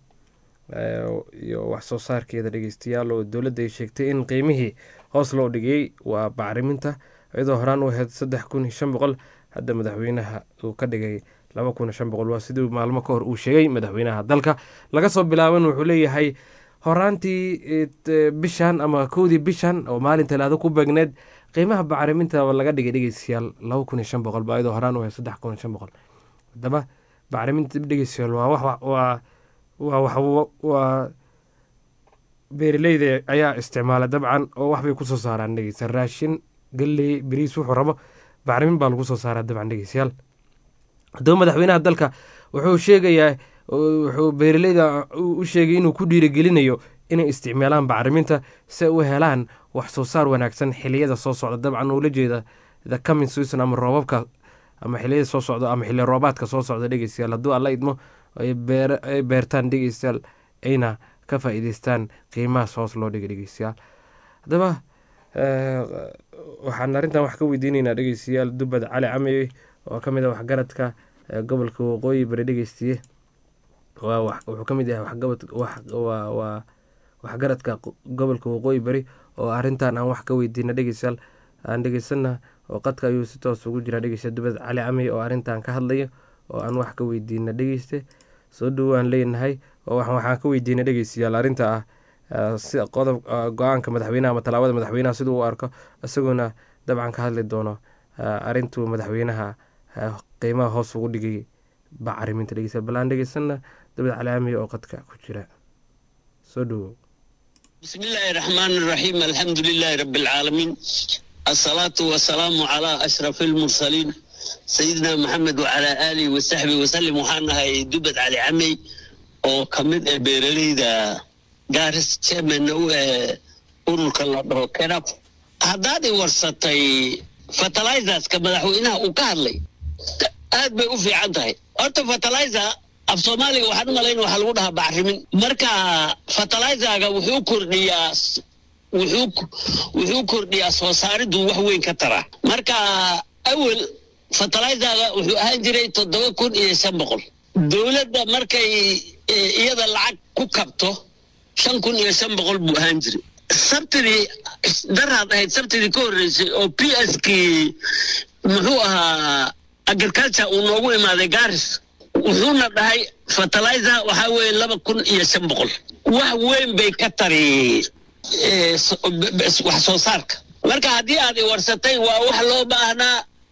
iyo wax soo saarkeeda dhegeystayaal oo dowladda ay sheegtay in qiimihii hoos loo dhigayey waa bacriminta iyadoo horaan u ahayd saddex kun iyo shan boqol hadda madaxweynaha uu ka dhigay laba kun iyo shan boqol waa siduu maalmo ka hor uu sheegay madaxweynaha dalka laga soo bilaaban wuxuu leeyahay horaantii bishan ama kowdii bishan oo maalin talaado ku beegneed qiimaha bacriminta laga dhigay dhegeystayaal laba kun iyo shan boqol ba iyadoo horaan u ahayd saddex kun iyo shan boqol haddaba bacriminta dhegeystayaal waa wax waa waa wax waa beeraleyda ayaa isticmaala dabcan oo waxbay kusoo saaraan dhegeysta raashin galley beriis wuxuu rabo bacrimin baa lagu soo saaraa dabcan dhegeystayaal haddaba madaxweynaha dalka wuxuu sheegayaa wuxuu beeraleyda u sheegay inuu ku dhiirigelinayo inay isticmaalaan bacriminta si ay u helaan wax soo saar wanaagsan xiliyada soo socda dabcan ula jeeda the coming season ama roobabka ama xiliyada soo socda ama xilli roobaadka soo socda dhegeystayaal hadduu alla idmo ay beertaan dhegeystayaal ayna ka faa'iideystaan qiimahaas hoos loo dhigay dhegeystayaal haddaba waxaan arrintan wax ka weydiinaynaa dhegeystayaal dubad cali camey oo ka mid ah waxgaradka gobolka waqooyi bari dhegeystiye waa wuxuu ka mid yahay waa waxgaradka gobolka waqooyi bari oo arrintan aan wax ka weydiina dhegeystayaal aan dhegeysana oo qadka ayuu si toos ugu jiraa dhegeysta dubad cali camey oo arrintan ka hadlaya oo aan wax ka weydiina dhegeyste soo dhowaan leenahay oo waxaan ka weydiinay dhegeystayaal arrinta ah si qodob go-aanka madaxweynaha ama tallaabada madaxweynaha siduu u arko isagoona dabcan ka hadli doono arrintuu madaxweynaha qiimaha hoos ugu dhigay bacriminta dhegeystayaal bal aan dhegeysana dubad cali camey oo qadka ku jira soo dhowow بسم الله الرحمن الرحيم الحمد لله رب العالمين الصلاة والسلام على أشرف المرسلين سيدنا محمد وعلى آله وصحبه وسلم وحنا هاي دبت على عمي oo ka mid ah beeraleyda gaaris chairman u ee ururka la dhaho kenab haddaad i warsatay fertilizerska madaxweynaha uu ka hadlay aad bay u fiican tahay horta fertilizer af soomaaliga waxaan u malayn waxaa lagu dhahaa bacrimin marka fertilizerga wuxuu kordhiyaa wuxuu wuxuu kordhiyaa soo saaridu wax weyn ka tara marka awel fertilizerga wuxuu ahaan jiray toddoba kun iyo shan boqol dowladda markay iyada lacag ku kabto shan kun iyo shan boqol buu ahaan jiray sabtidii daraad ahayd sabtidii ka horreysay oo p s kii muxuu ahaa agriculture uu noogu imaaday garis wuxuuna dhahay fertilizer waxaa weeye laba kun iyo shan boqol wax weyn bay ka tari wax soo saarka marka haddii aad i warsatay waa wax loo baahnaa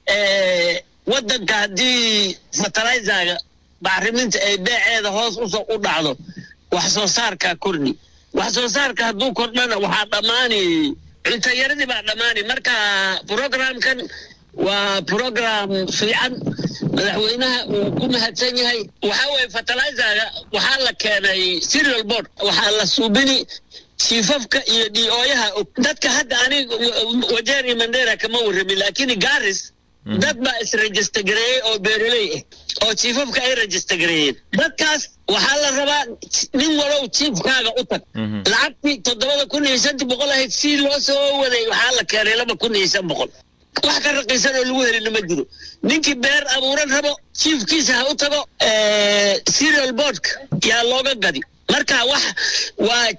eh, wadanka haddii fertilizaga bacriminta ay beeceeda hoos usoo u dhacdo wax soo saarkaa kordhi wax soo saarka hadduu kordhana waxaa dhammaani cunto yaradii baa dhammaani marka programkan waa program fiican madaxweynaha uu ku mahadsan yahay waxaa weeye fertilizaga waxaa la keenay serial board waxaa la suubini chiefafka iyo dhioyaha dadka hadda aniga wajeer iyo mandera kama warramin laakiin garis dad baa isregister gareeyey oo beeroley ah oo chiefafka ay register gareeyeen dadkaas waxaa la rabaa nin walow chiefkaaga u tag lacagtii toddobada kun iyo shanti boqol ahayd si loo soo waday waxaa la keenay laba kun iyo shan boqol wax ka raqiisan oo lagu helina ma jiro ninkii beer abuuran rabo chiefkiisa ha u tago eh, serial boardka yaa looga gadi marka wax waa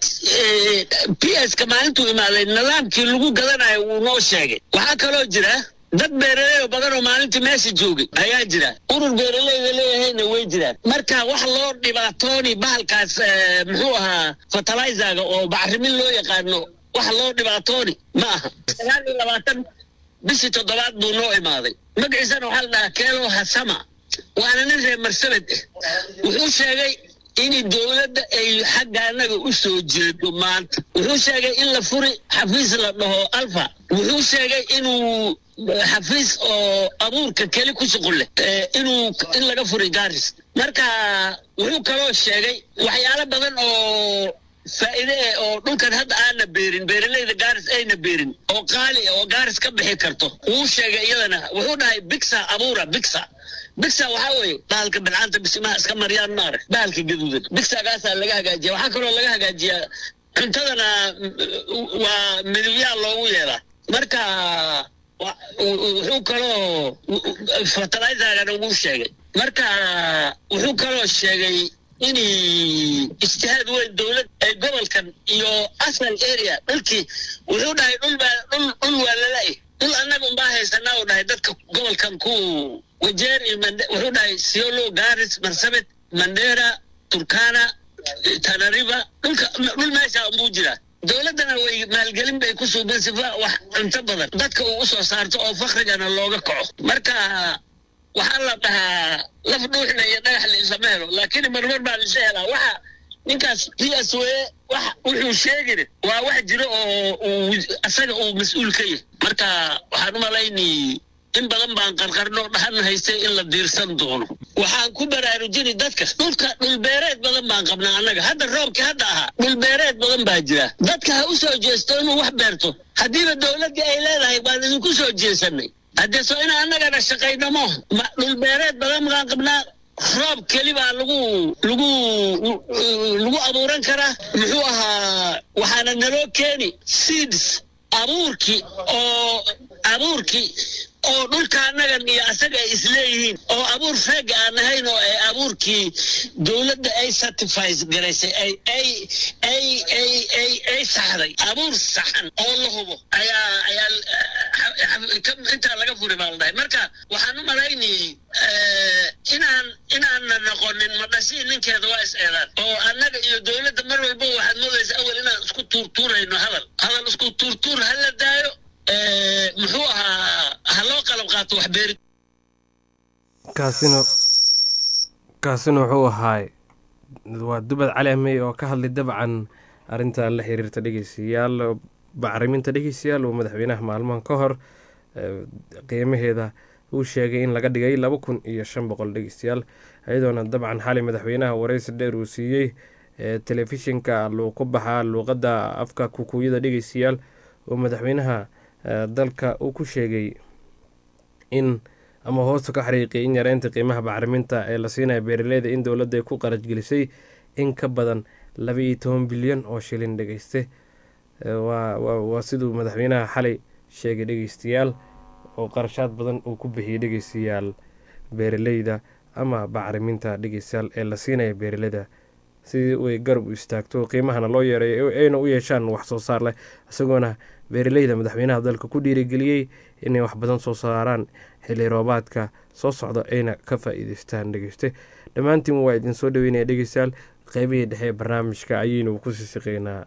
p s ka maalintuu imaaday nidaamkii lagu gadanayo wuu noo sheegay waxaa kaloo jira dad beeraley oo badan oo maalintii meesha joogay ayaa jira urur beeraleyda leeyahayna way jiraan marka wax loo dhibaatooni bahalkaas eh, muxuu ahaa fertilizaga oo bacrimin loo yaqaano wax loo dhibaatooni ma aha sagaal iyo labaatan bishii toddobaad buu noo imaaday magaciisana waxaa la dhahaa keelo hasama waana nin reer marsabed ah wuxuu sheegay in dowladda ay xagga annaga u soo jeedo maanta wuxuu sheegay in la furi xafiis la dhaho alfa wuxuu sheegay inuu xafiis oo abuurka keli ku shuqul leh eh, inuu in laga furi garis marka wuxuu kaloo sheegay waxyaalo badan oo faa'iide eh oo dhulkan hadda aana beerin beeraleyda gaaris ayna beerin oo qaali ah oo gaaris ka bixi karto wuu sheegay iyadana wuxuu dhahay bigsa abuura bigsa bigsa waxaa weeye bahalka bilcaanta bisimaha iska maryaan maare bahalka gaduudan bigsagaasaa laga hagaajiya waxaa kaloo laga hagaajiyaa cuntadana mm, waa midibyaa loogu yeelaa marka wa- wuxuu kaloo fertilizergana wuu sheegay marka wuxuu kaloo sheegay in ijtihaad weyn dowlad ee gobolkan iyo asal area dhulkii wuxuu dhahay dhul baa dhul dhul waa lala-i dhul annaga unbaa haysanaa uu dhahay dadka gobolkan ku wajeer iyo mande wuxuu dhahay siolo garis marsabit mandera turkana tanariba dhulka dhul meesha unbuu jiraa dowladdana way maalgelin bay ku suubeen sifa wax cunto badan dadka uu usoo saarto oo fakrigana looga kaco marka waxaa la dhahaa laf dhuuxna iyo dhagax la islama helo laakiin marmar baa lisa helaa waxa ninkaas p s w wax wuxuu sheegin waa wax jiro oo uu asaga uu mas-uul ka yahay marka waxaan u malaynay in badan baan qarqarno dhahan haystay in la diirsan doono waxaan ku baraarujini dadka dhulka dhulbeereed badan baan qabnaa annaga hadda roobkii hadda ahaa dhulbeereed badan baa jira dadka ha u soo jeesto inuu wax beerto haddiiba dowladdii ay leedahay baan idinku soo jeesanay haddee soo in annagana shaqaynamo ma dhulbeereed badan baan qabnaa roob keli baa lagu lagu lagu abuuran karaa muxuu ahaa waxaana naloo keeni seeds abuurkii oo abuurkii oo dhulka annagan iyo asaga ay isleeyihiin oo abuur feega aan ahayn oo ay abuurkii dowladda ay certifies garaysay ay ay ay ay ay ay saxday abuur saxan oo la hubo ayaa ayaa eh, ka- intaa laga furi baa la dhahay marka waxaan u malaynayay eh, inaan inaana noqonin madhashii ninkeeda waa is eedaan oo annaga iyo dowladda mar walba waxaad moodaysa awal inaan isku tuurtuurayno hadal hadal isku tuurtuur ha la daayo eh, muxuu ahaa ha loo qalab qaato wax beeri kaasina kaasina wuxuu ahaay waa dubad cali amey oo ka hadlay dabcan arrintan la xiriirta dhegeystayaal bacriminta dhegeystayaal uu madaxweynaha maalmahan ka hor eh, qiimaheeda uu sheegay in laga dhigay laba kun iyo shan boqol dhegeystayaal iyadoona dabcan xali madaxweynaha wareysi dheer uu siiyey eh, telefishinka luu ku baxaa luuqadda afka kukuuyada dhegeystayaal oo madaxweynaha eh, dalka uu ku sheegay in ama hoosta ka xariiqiyay in yareynta qiimaha bacriminta ee la siinaya beeraleyda in dowladda ay ku qaraj gelisay in ka badan laba iyo toban bilyan oo shilin dhegeyste Eh, waa waa- waa siduu madaxweynaha xalay sheegay dhegeystayaal oo qarashaad badan uu ku bixiyey dhegeystayaal beeraleyda ama bacriminta dhegeystayaal ee la siinaya beeraleyda sidii ay garab u istaagto qiimahana loo yeereeyo ayna u yeeshaan wax soo saar leh isagoona beeraleyda madaxweynaha dalka ku dhiirigeliyey inay wax badan soo saaraan xilli roobaadka soo socda ayna ka faa-iideystaan dhegeyste dhammaantiin waa idin soo dhaweynaya dhegeystayaal qeybihii dhexe ee barnaamijka ayaynu ku sii siqeynaa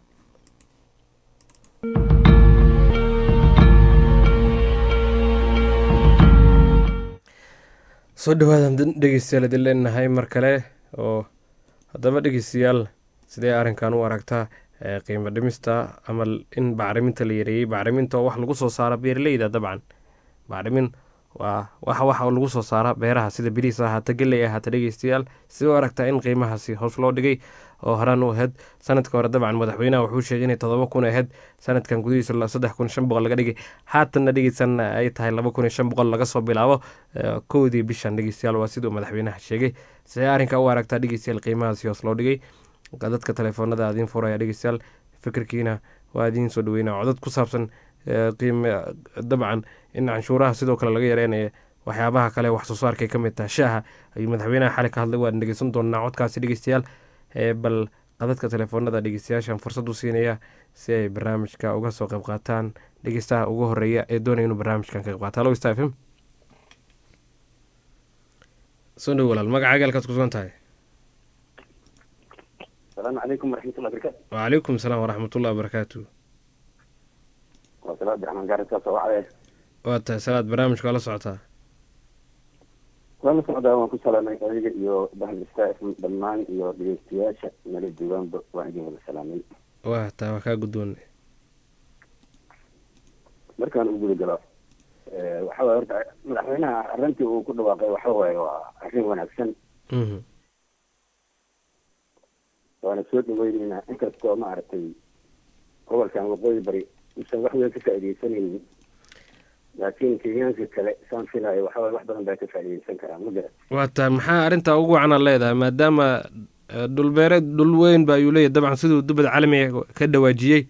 soo dhawaadaan dhegeystayaal idin leenahay mar kale oo haddaba dhegeystayaal sidee arrinkan u aragtaa ee qiimo dhimista ama in bacriminta la yareeyey bacriminta oo wax lagu soo saaro beeraleyda dabcan bacrimin waa waxa waxa lagu soo saara beeraha sida biriis ahaata geley ahaata dhegeystayaal sidee u aragtaa in qiimahaasi hoos loo dhigay oo horaan u ahayd sanadka hore dabcan madaxweynaha wuxuu sheegay inay todoba kun ahayd sanadkan gudihiisa saddex kun shan boqol laga dhigay haatanna dhegeysan ay tahay laba kun iyo shan boqol laga soo bilaabo kowdii bishan dhegeystayaal waa siduu madaxweynaha sheegay sidee arrinka u aragtaa dhegeystayaal qiimahaasi hoos loo dhigay dadka telefoonada adiin furaya dhegeystayaal fikirkiina waa idiin soo dhaweynaa codad ku saabsan qiime dabcan in canshuuraha sidoo kale laga yareynaya waxyaabaha kale wax soo saarkay ka mid tahay shaaha ayuu madaxweynaha xali ka hadlay waan dhegeysan doonaa codkaasi dhegeystayaal bal qadadka telefoonada dhegeystayaashan fursad u siinaya si ay barnaamijka uga soo qayb qaataan dhegeystaha ugu horeeya ee doonaya inuu barnaamijkan ka qayb qaato halo sta fm soo dhow walaal magacaaga halkaad ku sugan tahay asalaamu calaykum waraxmatullahi barakatu wacalaykum salaam waraxmatullahi wabarakaatu waa salaad abdiraxmaan gaariskaas oo wacdee waa tahay salaad barnaamijka waa la socotaa waan la socdaa waan ku salaamay adiga iyo bahal star fm dhammaan iyo dhegeystayaasha nala joogaanba waan idin wada salaamay waa tahay waa kaa guddoonay markaan u guda galo waxa waye horta madaxweynaha arrintii uu ku dhawaaqay waxa waaye waa arrin wanaagsan waana soo dhaweyneynaa inkastoo maaragtay gobolkan waqooyi bari usan wax weyn ka faaideysanaynin laakiin kenyaanka kale saan filayo waxa waye wax badan baa ka faaideysan karaa ma garat waa tahay maxaa arrintaa ugu wacanaad leedahay maadaama dhulbeereed dhul weyn ba ayuu leeyahy dabcan siduu dubad caalamiga ka dhawaajiyey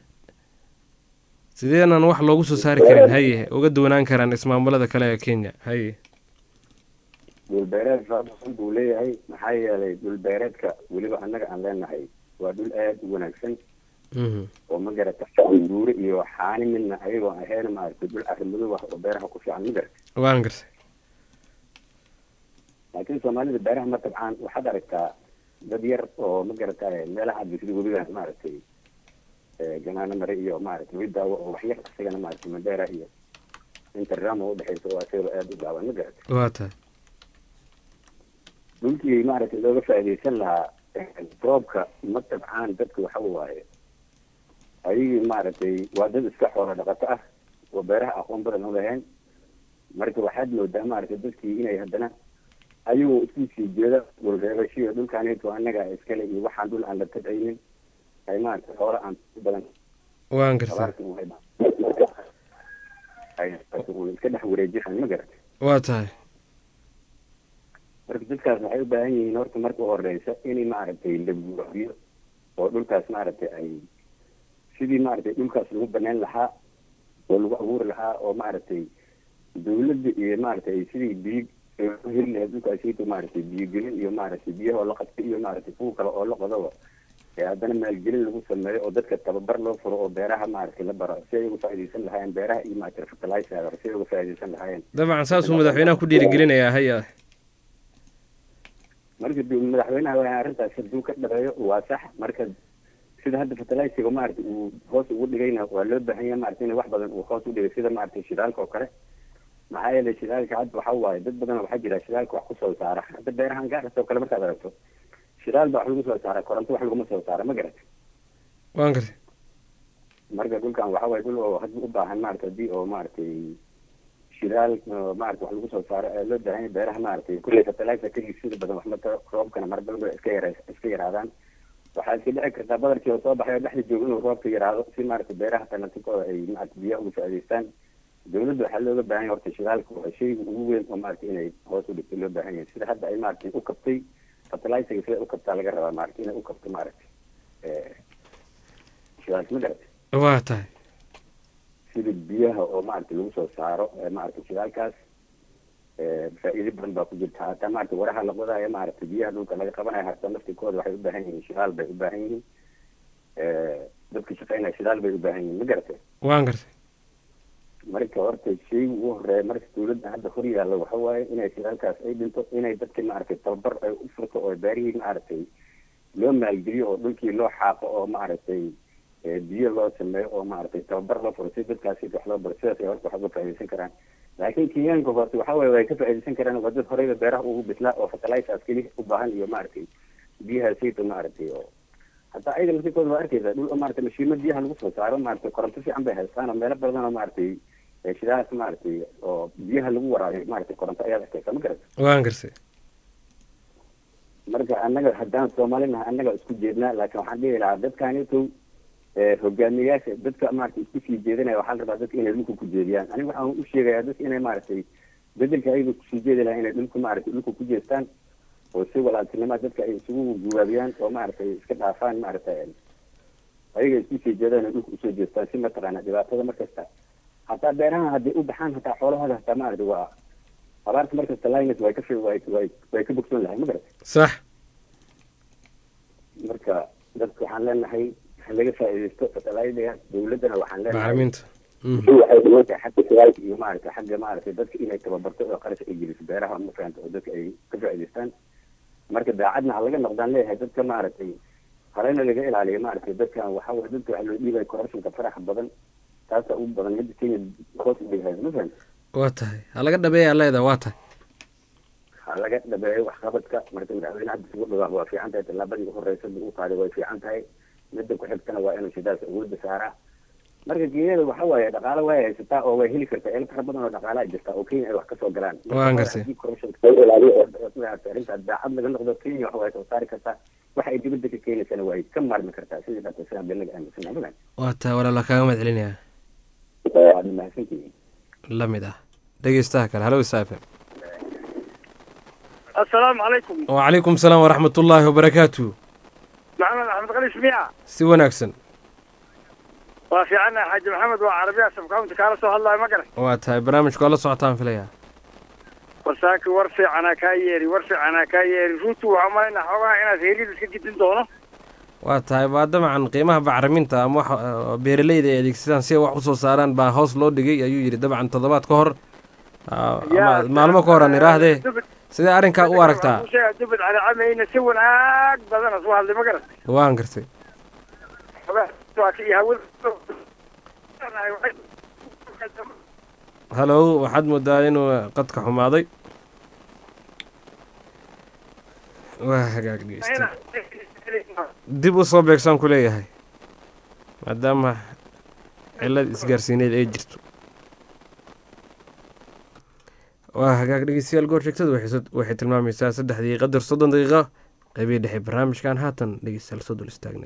sideenan wax loogu soo saari karin haye uga duwanaan karaan ismaamulada kale ee kenya haye dhulbeereed faasan buu leeyahay maxaa yeelay dhulbeereedka weliba annaga aan leenahay waa dhul aada u wanaagsan oo ma garata buure iyo xaani midna ayagoo ahayn maaragtay dhul arrimadow ah oo beeraha ku fiican ma garata waan gartay laakiin soomaalida beeraha ma tabcaan waxaad aragtaa dad yar oo ma garata meelaha bisida webiga maaragtay ganaano mare iyo maaragtay widaawo oo wax yar isagana maaragtay mandheera iyo inta ramo udhexeysa oo asagaba aada u gaaban ma garata waa tahay dhulkii maaragtay looga faaideysan lahaa roobka ma tabcaan dadka waxa waaye ayagii maaragtay waa dad iska xoolo dhaqato ah oo beeraha aqoon badan u lahayn marka waxaad moodaa maaragtay dadkii inay haddana ayagoo isku sii jeeda dhulreebashiyo dhulkaanito annaga iskale iyo waxaan dhul aan la tabcaynin ay maaragtay xoolo aan badan waan gartay iska dhex wareejisaan ma garatay waa tahay marka dadkaas waxay u baahan yihiin horta marka horeysa inay maaragtay la buuxiyo oo dhulkaas maaragtay ay sidii maaragtay dhulkaas lagu banaan lahaa oo lagu abuuri lahaa oo maaragtay dawladda iyo maaragtay sidii biyo u heli lahayd dhulkaasito maaragtay biyogelin iyo maaragtay biyaha oo la qabta iyo maaragtay kuwa kale oo la qodoba ee haddana maalgelin lagu sameeyo oo dadka tababar loo furo oo beeraha maaragtay la baro si ay uga faaideysan lahaayeen beeraha iyo maaragtay fertilizer si ay uga faaideysan lahaayeen dabcan saasuu madaxweynaha ku dhiirigelinayaa haya marka madaxweynaha waa arrintaas haduu ka dhabeeyo waa sax marka sida hadda fertiliziga maaragtay uu hoos ugu dhigayna waa loo baahan yahay maaragtay in wax badan uu hoos u dhigay sida maaragtay shidaalka oo kale maxaa yeelay shidaalka hadda waxa waaye dad badan waxaa jira shidaalka wax kusoo saara hadda beerahan gaaras oo kale markaad aragto shidaal baa wax lagu soo saara koronto wax laguma soo saara ma garatay waan gartay marka dhulkan waxa waaye dhul oo hadda u baahan maaragtay haddii oo maaragtay shidaal maaragtay wax lagu soo saaro ee loo baahan yahay beeraha maaragtay kulley fertilizer kagii sida badan wax mata roobkana marbalba iska yara iska yaraadaan waxaa iska dhici kartaa badarkii oo soo baxay oo dhexda jooga inuu roobka yaraado si maaragtay beeraha talatikooda ay maaragtay biyaha uga faa'idaystaan dawladda waxaa looga baahan yahay horta shidaalka waa shayga ugu weyn oo maaragtay inay hoos u dhigto loo baahan yahay sida hadda ay maaragtay u kabtay fertilizer sida u kabtaa laga rabaa maaragtay inay u kabto maaragtay shidaalka ma garatay waa tahay sida biyaha oo maaragtay lagu soo saaro maaragtay shidaalkaas faa'iido badan baa ku jirta hataa maaragtay waraha la qodaayo maaragtay biyaha dhulka laga qabanayo hataa naftikooda waxay u baahan yihiin shidaal bay u baahan yihiin dadka shaqeynaya shidaal bay u baahan yihiin ma garatay waan gartay marka horta shayga ugu horeeya marka dawladda hadda hor yaalla waxa waaye inay shidaalkaas ay dhinto inay dadka maaragtay tababar ay u furto oo beerihii maaragtay loo maalgeliyo oo dhulkii loo xaaqo oo maaragtay biyo loo sameeyo oo maaragtay tababar loo furo si dadkaasi wax loo baro sidaas ay horta wax uga faa'iidaysan karaan laakiin kenyaanka horta waxa waye way ka faa'iidaysan karaan waa dad horeyba beeraha ugu bislaa oo fertilizers keli u baahan iyo maaragtay biyaha sayta maaragtay oo hataa ayaga laftikooda waa arkeysa dhul maaragtay mashiimo biyaha lagu soo saaro maaragtay koronto fiican bay haystaan oo meelo badan oo maaragtay ee shidahaas maaragtay oo biyaha lagu waraabiyo maaragtay koronto ayaad arkeysa ma garata waan garsay marka annaga haddaan soomaalinaha annaga isku jeednaa laakiin waxaan dhihi lahaa dadkaanitow hogaamiyayaasha dadka maaragtay isku sii jeedinaya waxaa la rabaa dadka inay dhulka ku jeediyaan aniga waxaan u sheegayaa dadka inay maaragtay bedelka ayaga kusii jeedi lahaa inay dhulka maaragtay dhulka ku jeestaan oo si walaaltinima dadka ay isugu guwaabiyaan oo maaragtay iska dhaafaan maaragtay ayaga isku sii jeedaan inay dhulka usoo jeestaan si mataqaana dhibaatada markasta hataa beeraha hadday u baxaan hataa xoolahooda hataa maaragtay waa abaarta markasta linus way ka fi way way way ka bogsoon lahay ma garat sax marka dadka waxaan leenahay ha laga faa'iidaysto fertilizers dawladdana waxaan leenahay bacriminta Mhm. waxay dhigan tahay xagga shidaalka iyo maaragtay xagga maaragtay dadka inay tababarto oo qarash ay geliso beeraha ma fahamta oo dadka ay ka faa'iidaystaan marka daacadna ha laga noqdaan leeyahay dadka maaragtay harena laga ilaaliyo maaragtay dadkan waxa waye dadka waxa loo dhiibaya corruptionka faraxa badan taasa ugu badan midda kenya hoos u dhigaysa ma fahamta waa tahay ha laga dhabeeyaa leedahay waa tahay ha laga dhabeeyo waxqabadka marka madaxweyne hadda isugu dhawaaq waa fiican tahay tallaabadii ugu horeysa uu qaaday way fiican tahay midda ku xigtana waa inuu shidaalka awoodda saaraa marka kenyada waxa waaye dhaqaalo way haysataa oo way heli kartaa eel fara badan oo dhaqaalaa jirta oo kenya ay wax kasoo galaan Marka Waan waa gartay. haddii corruptionka laga ilaaliyo oo maaragtay arrintaas daacad laga noqdo kenya waxa way soo saari kartaa waxa ay dibadda ka keenaysana way ka maarmi kartaa sidii dhaqan sidaan been laga aaminsanaa magan waa tahay walaala kaaga mahad celinayaa waad mahadsantihiin la mid ah dhegeystaha kale halo isa fm asalaamu calaykum wacalaykum salaam waraxmat ullaahi wabarakaatu maxamed axmed qalis miya si wanaagsan waa fiicanahay xaaji maxamed waa carabiya sabkaunta kaala soo hadlayo ma garan waa tahay barnaamijka oo la socotaan filayaa warsaaki war fiicanaa kaa yeeri war fiicanaa kaa yeeri runtu waxaa malayna xoogaha inaad heeriyada iska gidin doono waa tahay waa dabcan qiimaha bacriminta ama wax oo beeraleyda ay adeegsadaan si ay wax usoo saaraan baa hoos loo dhigay ayuu yidhi dabcan toddobaad ka hor Ah, ama maalmo ka hor aan idhaahdee sidee arrinkaa u aragtaa dubad calacamayna si wanaag badan soo hadlay ma garan waan gartay iyo hawada halow waxaad moodaa inuu qadka xumaaday waa hagaag dhegeysta dib u soo beegsaan ku leeyahay maadaama cilad isgaarsiineed ay jirto waa hagaag dhegeystayaal goor sheegtada waxay soo- waxay tilmaamaysaa saddexdii qadar soddon daqiiqo qeybii dhexe barnaamijkan haatan dhegeystayaal soo dul istaagnay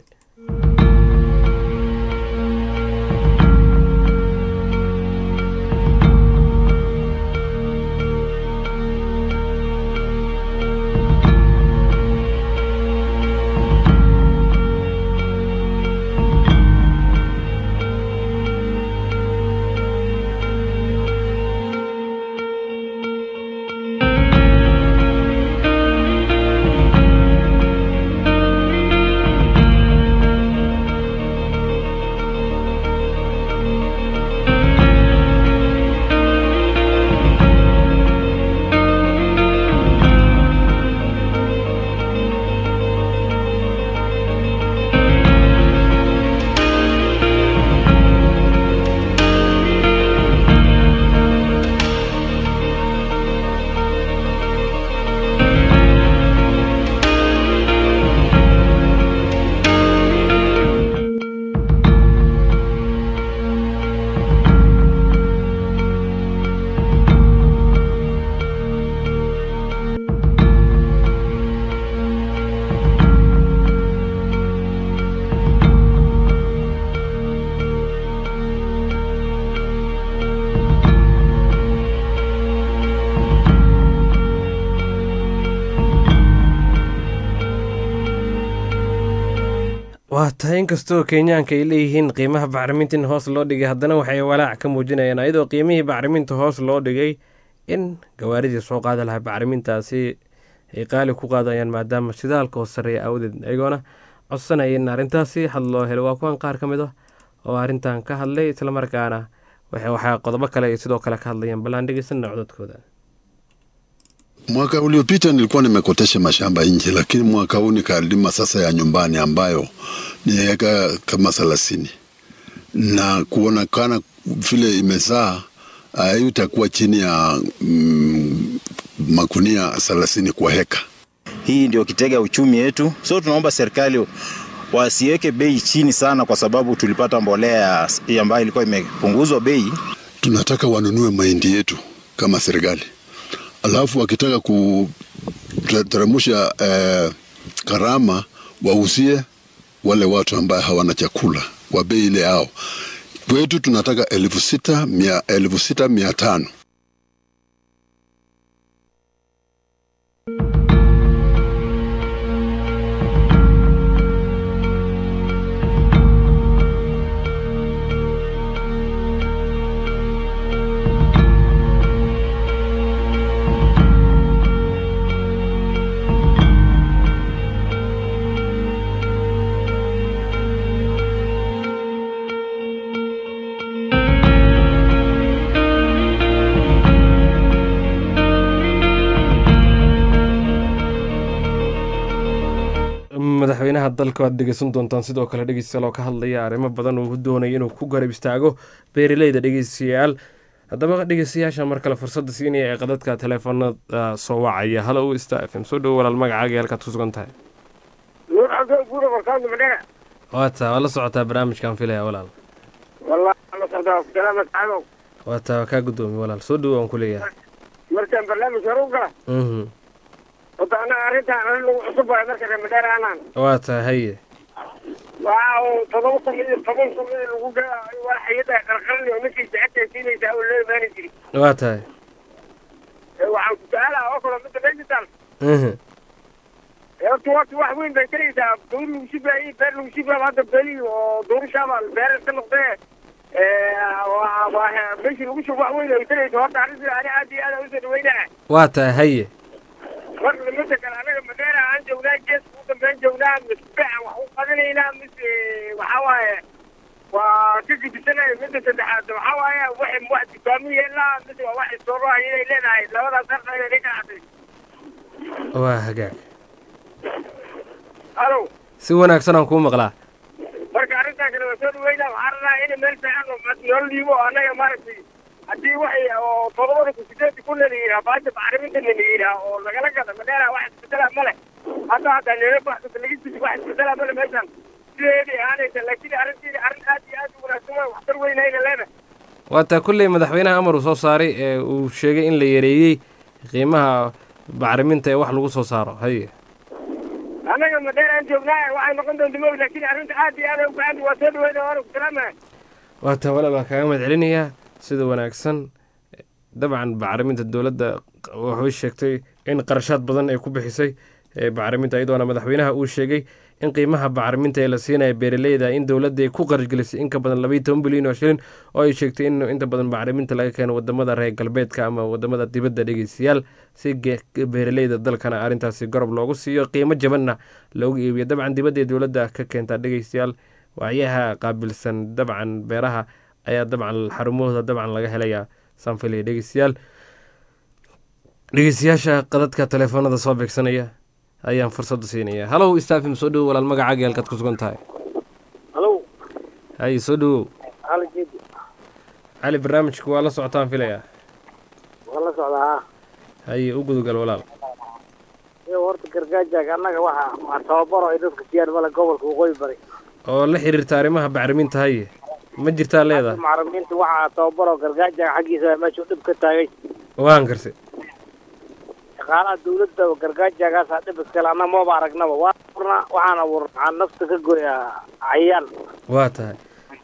waa tahay inkastoo kenyaanka ay leeyihiin qiimaha bacriminta in hoos loo dhigay haddana waxay walaac ka muujinayaan iyadoo qiimihii bacriminta hoos loo dhigay in gawaaridii soo qaada lahaa bacrimintaasi ay qaali ku qaadayaan maadaama shidaalka hoos sareeya awdeed ayagoona codsanaya in arrintaasi had loo helo waa kuwan qaar ka mid ah oo arrintan ka hadlay islamarkaana waxa waxaa qodobo kale ay sidoo kale ka hadlayaan ballaan dhegeysanna cododkooda Mwaka uliopita nilikuwa nimekotesha mashamba nje, lakini mwaka huu nikalima sasa ya nyumbani ambayo ni eka kama thelathini na kuonekana vile imezaa haitakuwa chini ya mm, makunia thelathini kwa heka. Hii ndio kitega uchumi yetu, so tunaomba serikali wasiweke bei chini sana, kwa sababu tulipata mbolea ya- ambayo ilikuwa imepunguzwa bei. Tunataka wanunue mahindi yetu kama serikali, alafu wakitaka kuteremsha eh, gharama wauzie wale watu ambaye hawana chakula kwa bei ile yao. Kwetu tunataka elfu sita mia, elfu sita mia tano. madaxweynaha dalka waad dhegeysan doontaan sidoo kale dhegeystayaal oo ka hadlaya arrimo badan uu doonaya inuu ku garab istaago beeraleyda dhegeystayaal haddaba dhegeystayaasha mar kale fursadda siinaya ee qadadka teleefanada soo wacaya halo u sta f m soo dhowo walaal magacaaga iyo halkaad ku sugan tahay nuur cabdul buura barkaandu madhera waa taa waa la socotaa barnaamijkan filaya walaal wallahi la socdaa salaama sacadow waa taa waa kaa guddoomiye walaal soo dhowo aan ku leeyahay markaan barnaamij hore u gala mhm wata annaga arrintaan arrin lagu cusub waayo marka reer madhera anaan waa taa haye waxa uu todoba kun iyo toban kun in lagu gaa waa hayada qarqarni oo ninkii jacabta siinaysaa oo loo imaani jiri waa tahay Ee, waxaan ku su-aalaha oo kale midda digital mhm ee horta horta wax weyn bay taraysaa duur lagu shibaayey beer lagu shibaaba hadda beli oo duurashaaba beer ka noqdee waa waa meeshii lagu shubo wax weyn ay taraysa horta arrintii ani aad iyo aad aan usoo dhaweynaa waa tahay haye marka midda kale anaga madeera aan joognaa geeska u dambeyn joognaa mise beecan wax u qadanaynaa mise waxaa waaye waa ka gudisanayo midda saddexaad waxaa waaye waxay wax dukaamo yeelaa mise waa wax istooroha inay leedahay labadaas harta inay ka cadday waa hagaag halo si wanaagsan aan kuu maqlaa marka arrintaa kale waa soo dhaweynaa waxaa rabnaa in meel fiican oo nolol dhiibo oo annaga maaragtay haddii waxay oo todobada kun sideedii kun la yidhaha baasha bacriminta la yidhaha oo lagala gada madeera wax isbedela male hadda hadda nila baxsata laga jisi wax isbedela male meeshan sideedii ahaanaysa laakiin arrintiina arrin aad iyo aad u wanaagsan waay waxtar weynayna leedahay waa taa kolley madaxweynaha amar uu soo saaray ee uu sheegay in la yareeyey qiimaha bacriminta ee wax lagu soo saaro haye annaga madeera aan joognaa waxay noqon doonta moog laakiin arrinta aad iyo aad ay u fiican waa soo dhaweyna waana ku salaamaya waa taa walaal baa kaaga mahad celinayaa sida wanaagsan dabcan bacriminta dowladda waxay sheegtay in qarashaad badan ay ku bixisay ee bacriminta iyadoona madaxweynaha uu sheegay in qiimaha bacriminta ee la siinaya beeraleyda in dowladda ay ku qarashgelisay in ka badan labaiyo toban bilyan oo shilin oo ay sheegtay in inta badan bacriminta laga keeno wadamada reer galbeedka ama wadamada dibadda dhegeystayaal si ge- beeraleyda dalkana arrintaasi gorob loogu siiyo qiimo jabanna loogu iibiyo dabcan dibadda ee dowladda ka keentaa dhegeystayaal wacyaha qaabilsan dabcan beeraha ayaa dabcan xarumahooda dabcan laga helayaa sanfilaya dhegeystayaal dhegeystayaasha qadadka teleefoonada soo beegsanaya ayaan fursadda siinaya halow staafim soo dhowo walaal magacaaga iyo halkaad ku sugan tahay halo haye soo dhowow hal jeedi cali barnaamijku waa la socotaan filayaa waa la socdaa ha haye u gudugal walaal iyo horta gargaajaag annaga waxa waa tababaro ay dadka siiyaan male gobolka waqooyi bari oo la xiriirta arrimaha bacriminta haye ma jirtaa leedahay macalimiinta waxaa tababaro gargaajaag xaggiisa meesha dhib ka taagay waan garse shaqaalaha dawladda gargaajaagaasaa dhib iskale annaga maba aragnaba waa abuurnaa waxaan abuurnaa waxaan nafta ka goyaa cayayaan waa tahay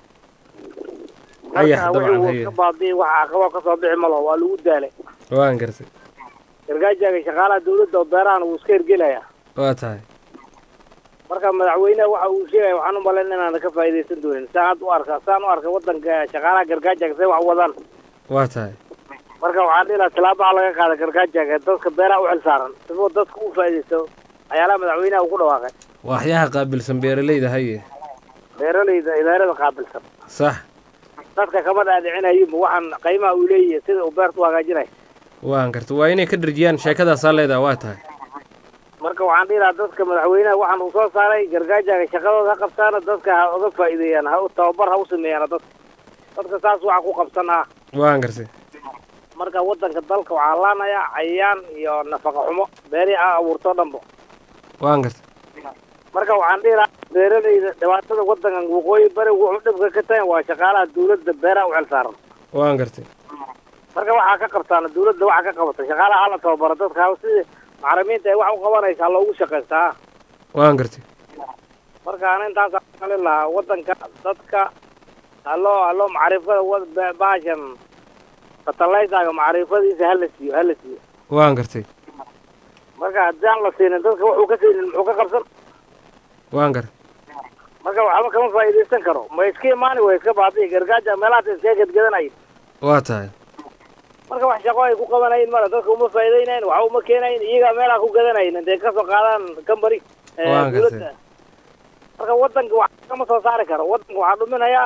ayax marka dabcan wixii haye ka baadiyi waxa aqabo kasoo bixi malo waa lagu daalay waan garse gargaajaaga shaqaalaha dawladda oo beerahan wuu iska hergelayaa waa tahay marka madaxweynaha waxa uu sheegaya waxaan u malayn inaan ka faa'iidaysan doonin saan hadda u arkaa saan u arka waddanka shaqaalaha gargaajaaga say wax wadaan waa tahay marka waxaan dhihi lahaa tilaabaha laga qaada gargaajaaga dadka beeraha u xil saaran sifoo dadka u faa'iidaysto ayaalaha madaxweynaha uu ku dhawaaqay waxyaha qaabilsan beeraleyda haye beeralayda idaarada qaabilsan sax dadka kama dhaadhicinayinba waxaan qiimaha uu leeyahay sida uu beerta u hagaajinay waan garta waa inay ka dharjiyaan sheekadaasaa leedaha waa tahay marka waxaan dhihi lahaa dadka madaxweynaha waxaan uu soo saaray gargaajaaga shaqadooda ha qabtaana dadka ha uga faa'iideeyaan ha u tababar ha u sameeyaan dadka dadka saas waxa ku qabsan ah waan garse marka wadanka dalka waxaa laanayaa cayayaan iyo nafaqa xumo beerihii aa abuurtoo dhanbo waan gartay marka waxaan dhihi lahaa beeralayda dhibaatada wadankan waqooyi bari wuxuu dhibka ka tahay waa shaqaalaha dawladda beeraha u xil saaran waan gartay marka waxaa ka qabtaana dawladda waxaa ka qabata shaqaalaha hala tababaro dadka sidii macalimiinta ay wax u qabanaysaa loogu shaqaystaa waan gartay marka ana intaasaan kalin lahaa wadanka dadka haloo haloo macrifada wa- ba- baashan fertilizerga macrifadiisa hala siiyo hala siiyo waan gartay marka haddii aan la siinin dadka wuxuu ka siinin muxuu ka qabsan waan gartay marka waxba kama faa'iidaysan karo ma iska imaani way iska baabi'i gargaaja meelahaas iskaga gedgedanay waa tahay marka wax shaqo ay ku qabanayin male dadka uma faa'iidaynayin waxa uma keenayin iyagaa meelaha ku gadanayin intay kasoo qaadaan company eh, Waan gartay. dawladda marka wadanka wax kama soo saari karo wadanka waxaa dhuminayaa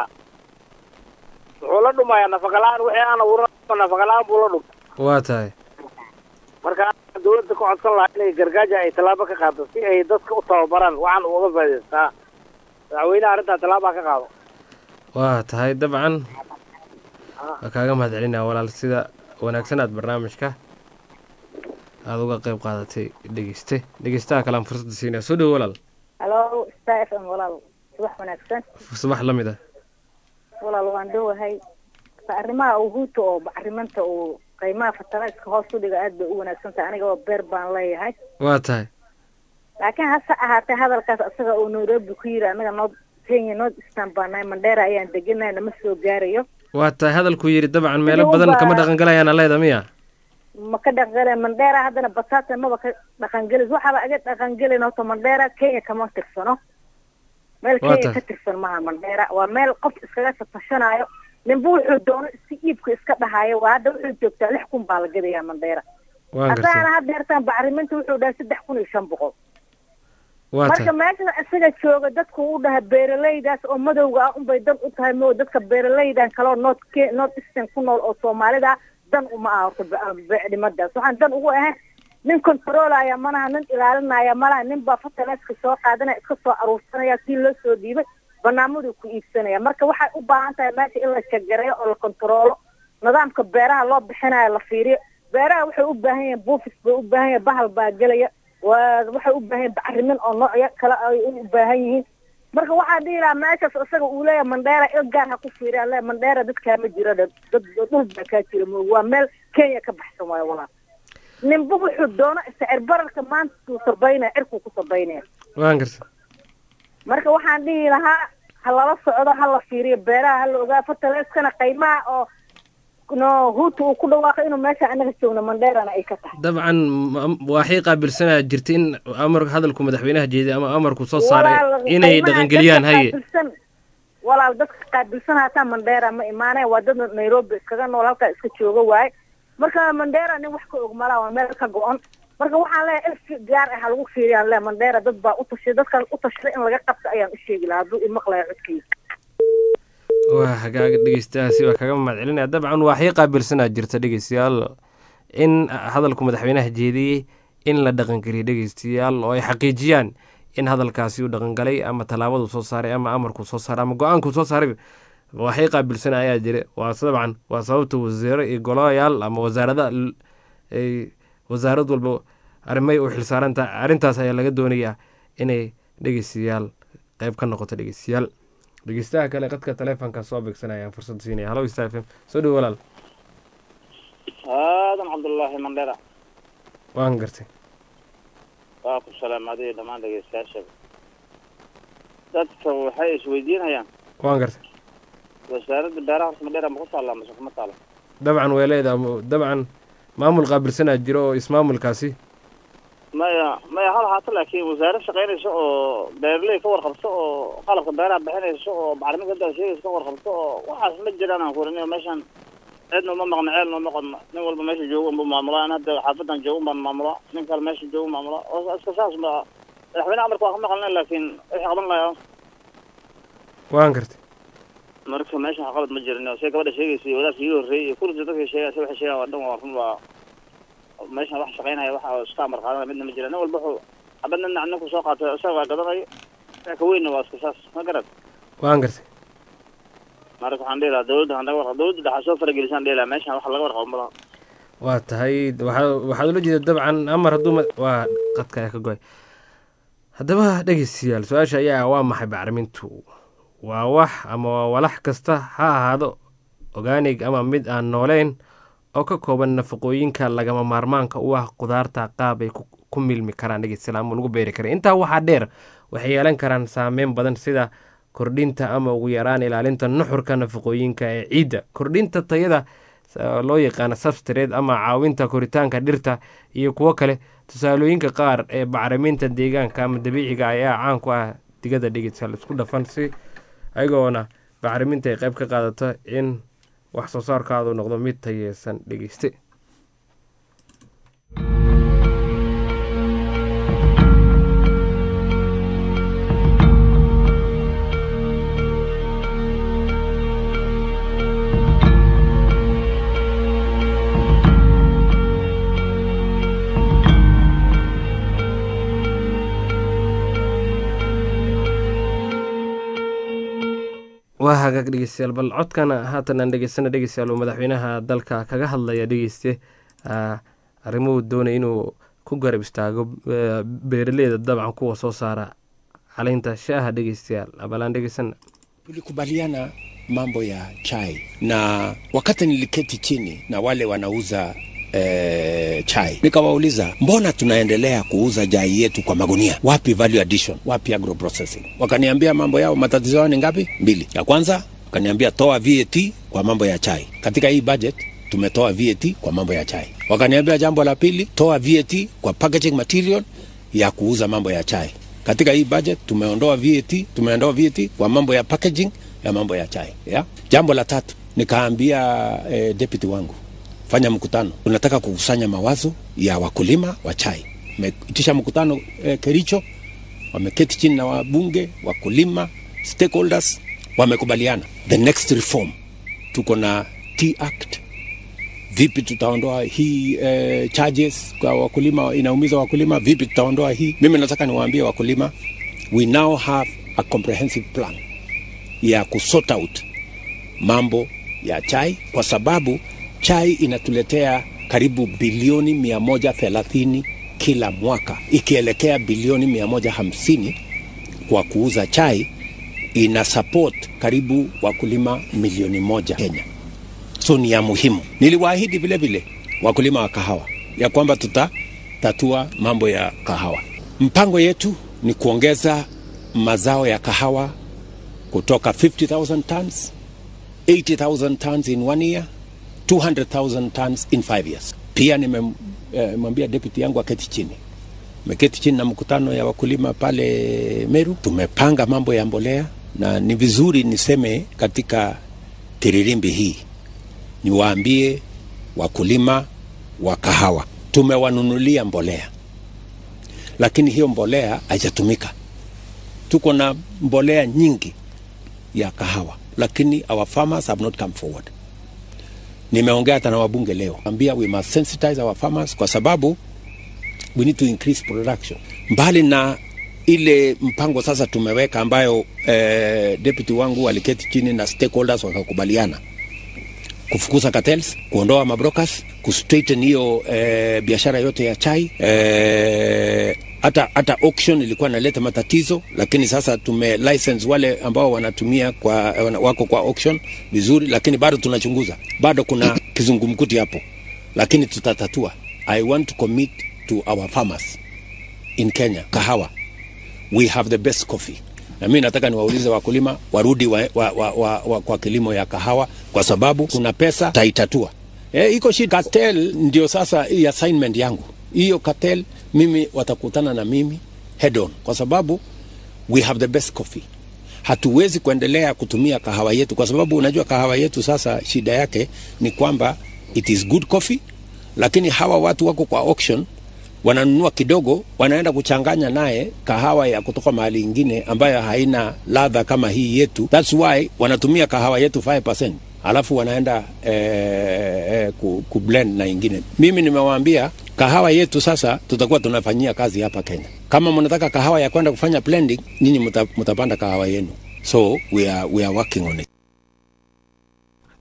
wuxuu la dhumayaa nafaqa la-aan wixii aan abuuran nafaqa la-aan buu la dhum waa tahay marka aan dawladda ka codsan lahaa inay gargaaja ay tallaabo ka qaado si ay dadka u tababaraan waxaan uga faa'iidaystaa madaxweynaha arrintaa tallaabaa ka qaado waa tahay dabcan waa kaaga mahad celinaa walaal sida wanaagsan aad barnaamijka aada uga qayb qaadatay dhegeyste dhegeystaha kalean fursadda siinaya soo dhowo walaal halo star f m walaal subax wanaagsan subax la mid ah walaal waan dhowahay arrimaha uhuuta oo bacrimanta uu qiimaha fertilizerka hoos u dhiga aad bay u wanaagsan tahay aniga oo beer baan leeyahay waa tahay laakiin hase ahaatee hadalkaas asaga oo nairobi ku yiri anaga noo kenya north eastern baan nahay mandheera ayaan deganahay nama soo gaarayo waa tahay hadalkuu yidhi dabcan meelo Sidii badan unbaa- kama dhaqangalayaan leeda miya ma ka dhaqangela mandheera haddana batata maba ka dhaqangelis waxaaba aga dhaqangelin horta mandheera kenya kama tirsano meel Waa kenya tahay. ka tirsan maha mandheera waa meel qof iskaga satashanayo ninba wuxuu doono si iibka iska dhahayo waa hadda wuxuu joogtaa lix kun baa la gadayaa mandheera waan gartay haddaana haddeertaan bacriminta wuxuu dhahay saddex kun iyo shan boqol waa marka tahay meesha isaga jooga dadku u dhaha beeralaydaas oo madowga ah unbay dan u tahay mo dadka beeralaydan kaleo north Ke- north eastern ku nool oo soomaalida ah, dan uma aha horta be- beecdhimadaas waxaan dan ugu ahayn nin controlaya malaha nin ilaalinaya malaha nin baa fertiliska soo qaadanaya iska soo aruursanaya kii loo soo dhiibay barnaamijuu ku iibsanaya marka waxay u baahan tahay meesha in la jagareeyo oo la controlo nidaamka beeraha loo bixinayo la fiiriyo beeraha waxay u baahan yihiin buufis bay u baahan yihiin bahal baa gelaya waa waxay u baahan yihiin bacrimin oo noocyo kale ay u baahan yihiin marka waxaa dhihi lahaa meeshaas isaga uu leeyahay mandheera il gaar ha ku fiiriya le mandheera dadkaa ma jiro dad dad dhul baa kaa jira mo waa meel kenya ka baxsan waayo walaal ninba wuxuu doono sicir bararka maanta uu sabaynaya cirkuu ku sabaynaya waan gartay marka waxaan dhihi lahaa ha lala socdo ha la fiiriyo beeraha ha la ogaa fertilizkana qiimaha oo no huuta uu ku dhawaaqo inuu meesha anaga joogno mandheerana ay ka tahay dabcan ma- waxay qaabilsanaa jirta in amar hadalku madaxweynaha jeeday ama amarku soo saaray Walaal, inay qiimaha dhaqangeliyaan dadka haye qaabilsan- walaal dadka qaabilsan hataa mandheera ma imaanaya waa dad nairobi iskaga nool halkaa iska jooga waaye marka mandheera nin wax ka og malaa waa meel ka go-on marka waxaan leeyahay il gaar ah ha lagu fiiriyaan le mandheera dad baa u tashay dadkan u tashaday in laga qabto ayaan u sheegi lahaa hadduu imaqlaya codkiisa waa hagaaga dhegeystayaasi waa kaga mahad celinaya dabcan waxay qaabilsanaa jirta dhegeystayaal in hadalku madaxweynaha jeediyey in la dhaqangeliyo dhegeystayaal oo ay xaqiijiyaan in hadalkaasi uu dhaqangalay ama tallaabadu soo saaray ama amarkuu soo saaray ama go-aankuu soo saaray waxay qaabilsana ayaa jira waa dabcan waa sababta wasiiro iyo golayaal ama wasaarada l- ay wasaarad walba arrimay u xilsaarantaha arrintaas ayaa laga doonayaa inay dhegeystayaal qayb ka noqoto dhegeystayaal dhegeystaha kale qadka taleefonka soo beegsanayaan fursad siinaya halo star fm soo dhowo walaal aadan cabdullaahi mandhera waan gartay waa ku salaamaaday dhammaan dhegeystayaasha dadka waxay isweydiinayaan waan gartay wasaaradda beeraha horta mandhera ma ku taallaa mase kuma taalla dabcan way leedahay dabcan maamul qaabilsanaa jiro oo ismaamulkaasi maya maya hal haato laakiin wasaarad shaqaynaysa oo beeraley ka warqabto oo qalabka beeraha bixinaysa oo bacriminta hadda sheegaysa ka warqabto oo waxaas ma jiraan aan kurin meeshan cidna uma maqna ceelna uma qodna nin walba meesha jooga unbuu maamulaa an hadda xaafadan jooga baan maamulaa nin kale meesha jooga maamulaa oo iska saas ba madaxweyne amarka waa ka maqlnay laakiin wixii qaban lahaa waan gartay marka meeshan wax qalad ma jirin oo say gabadha sheegaysa iyo wadaadka ii horreeyay iyo kulli dadka sheegay say waxay sheegaan waa dhan waa run waa meeshan wax shaqaynaya waxa oo iska amar qaadanaya midna ma jira nin walba wuxuu xabad nin ninku soo qaatay isaga waa gadanayo ka weynna waa iska saas ma garad waan gartay marka waxaan dhihi lahaa dawladda hanaga warqab dawladda dhaxa soo faragelisaan dhihi lahaa meeshan wax laga warqabo malaha waa tahay waxaa- waxaad ula jeeda dabcan amar hadduu ma- waa qadka ayaa ka goy haddaba dhegeystayaal su-aasha ayaa ah, waa maxay bacrimintu waa wax ama waa walax kasta ha ahaado organig ama mid aan nooleyn oo ka kooban nafaqooyinka lagama maarmaanka u ah qudaarta qaab ay ku ku milmi karaan dhegeystayaal ama lagu beeri kara intaa waxaa dheer waxay yeelan karaan saameyn badan sida kordhinta ama ugu yaraan ilaalinta nuxurka nafaqooyinka ee ciidda kordhinta tayada sa- loo yaqaano substrate ama caawinta koritaanka dhirta iyo kuwo kale tusaalooyinka qaar ee bacriminta deegaanka ama dabiiciga ayaa caan ku ah digada dhegeystayaal isku dhafan si ayagoona bacriminta ay qayb ka qaadato in wax soo saarkaadu noqdo mid tayeysan dhegeyste waa hagaag dhegeystayaal bal codkan haatan aan dhegeysana dhegeystayaal uu madaxweynaha dalka kaga hadlaya dhegeyste ah, arrimuhu doonay inuu ku garab istaago eh, beeraleyda dabcan kuwa soo saara caleynta shaaha dhegeystayaal bal aan dhegeysana tulikubaliana mambo ya chai na wakati niliketi chini na wale wanauza eh, chai nikawauliza mbona tunaendelea kuuza chai yetu kwa magunia wapi value addition wapi agro processing wakaniambia mambo yao matatizo yao ni ngapi mbili ya kwanza wakaniambia toa VAT kwa mambo ya chai katika hii budget tumetoa VAT kwa mambo ya chai wakaniambia jambo la pili toa VAT kwa packaging material ya kuuza mambo ya chai katika hii budget tumeondoa VAT, tumeondoa VAT kwa mambo ya packaging ya mambo ya chai ya. Jambo la tatu nikaambia eh, deputy wangu fanya mkutano, tunataka kukusanya mawazo ya wakulima wa chai. Meitisha mkutano eh, Kericho, wameketi chini na wabunge, wakulima, stakeholders, wamekubaliana the next reform. Tuko na Tea Act vipi tutaondoa hii eh, charges kwa wakulima inaumiza wakulima vipi tutaondoa hii mimi nataka niwaambie wakulima we now have a comprehensive plan ya kusort out mambo ya chai kwa sababu chai inatuletea karibu bilioni 130 kila mwaka ikielekea bilioni 150 kwa kuuza chai ina support karibu wakulima milioni moja Kenya so ni ya muhimu. Niliwaahidi vile vile wakulima wa kahawa ya kwamba tutatatua mambo ya kahawa. Mpango yetu ni kuongeza mazao ya kahawa kutoka 50,000 tons, 80,000 tons in one year, 200,000 tons in five years. Pia nimemwambia eh, deputy yangu aketi chini meketi chini na mkutano ya wakulima pale Meru. Tumepanga mambo ya mbolea, na ni vizuri niseme katika tiririmbi hii niwaambie wakulima wa kahawa tumewanunulia mbolea, lakini hiyo mbolea haijatumika. Tuko na mbolea nyingi ya kahawa, lakini our farmers have not come forward. Nimeongea hata na wabunge leo, ambia we must sensitize our farmers kwa sababu we need to increase production. Mbali na ile mpango sasa tumeweka ambayo eh, deputy wangu aliketi chini na stakeholders wakakubaliana kufukuza cartels, kuondoa mabrokers, kustraighten hiyo eh, biashara yote ya chai eh, hata hata auction ilikuwa inaleta matatizo, lakini sasa tume license wale ambao wanatumia kwa wana- wako kwa auction vizuri, lakini bado tunachunguza, bado kuna kizungumkuti hapo, lakini tutatatua. I want to commit to our farmers in Kenya, kahawa, we have the best coffee na mimi nataka niwaulize wakulima warudi wa, wa, wa, wa, wa, kwa kilimo ya kahawa kwa sababu kuna pesa taitatua. E, iko shida. Cartel ndio sasa hii assignment yangu. Hiyo cartel mimi watakutana na mimi head on kwa sababu we have the best coffee. Hatuwezi kuendelea kutumia kahawa yetu kwa sababu unajua kahawa yetu sasa shida yake ni kwamba it is good coffee, lakini hawa watu wako kwa auction wananunua kidogo, wanaenda kuchanganya naye kahawa ya kutoka mahali ingine ambayo haina ladha kama hii yetu. That's why wanatumia kahawa yetu 5%, alafu wanaenda eh, eh, ku, ku blend na ingine. Mimi nimewaambia kahawa yetu sasa tutakuwa tunafanyia kazi hapa Kenya. Kama mnataka kahawa ya kwenda kufanya blending, nyinyi mta, mtapanda kahawa yenu, so we are, we are working on it.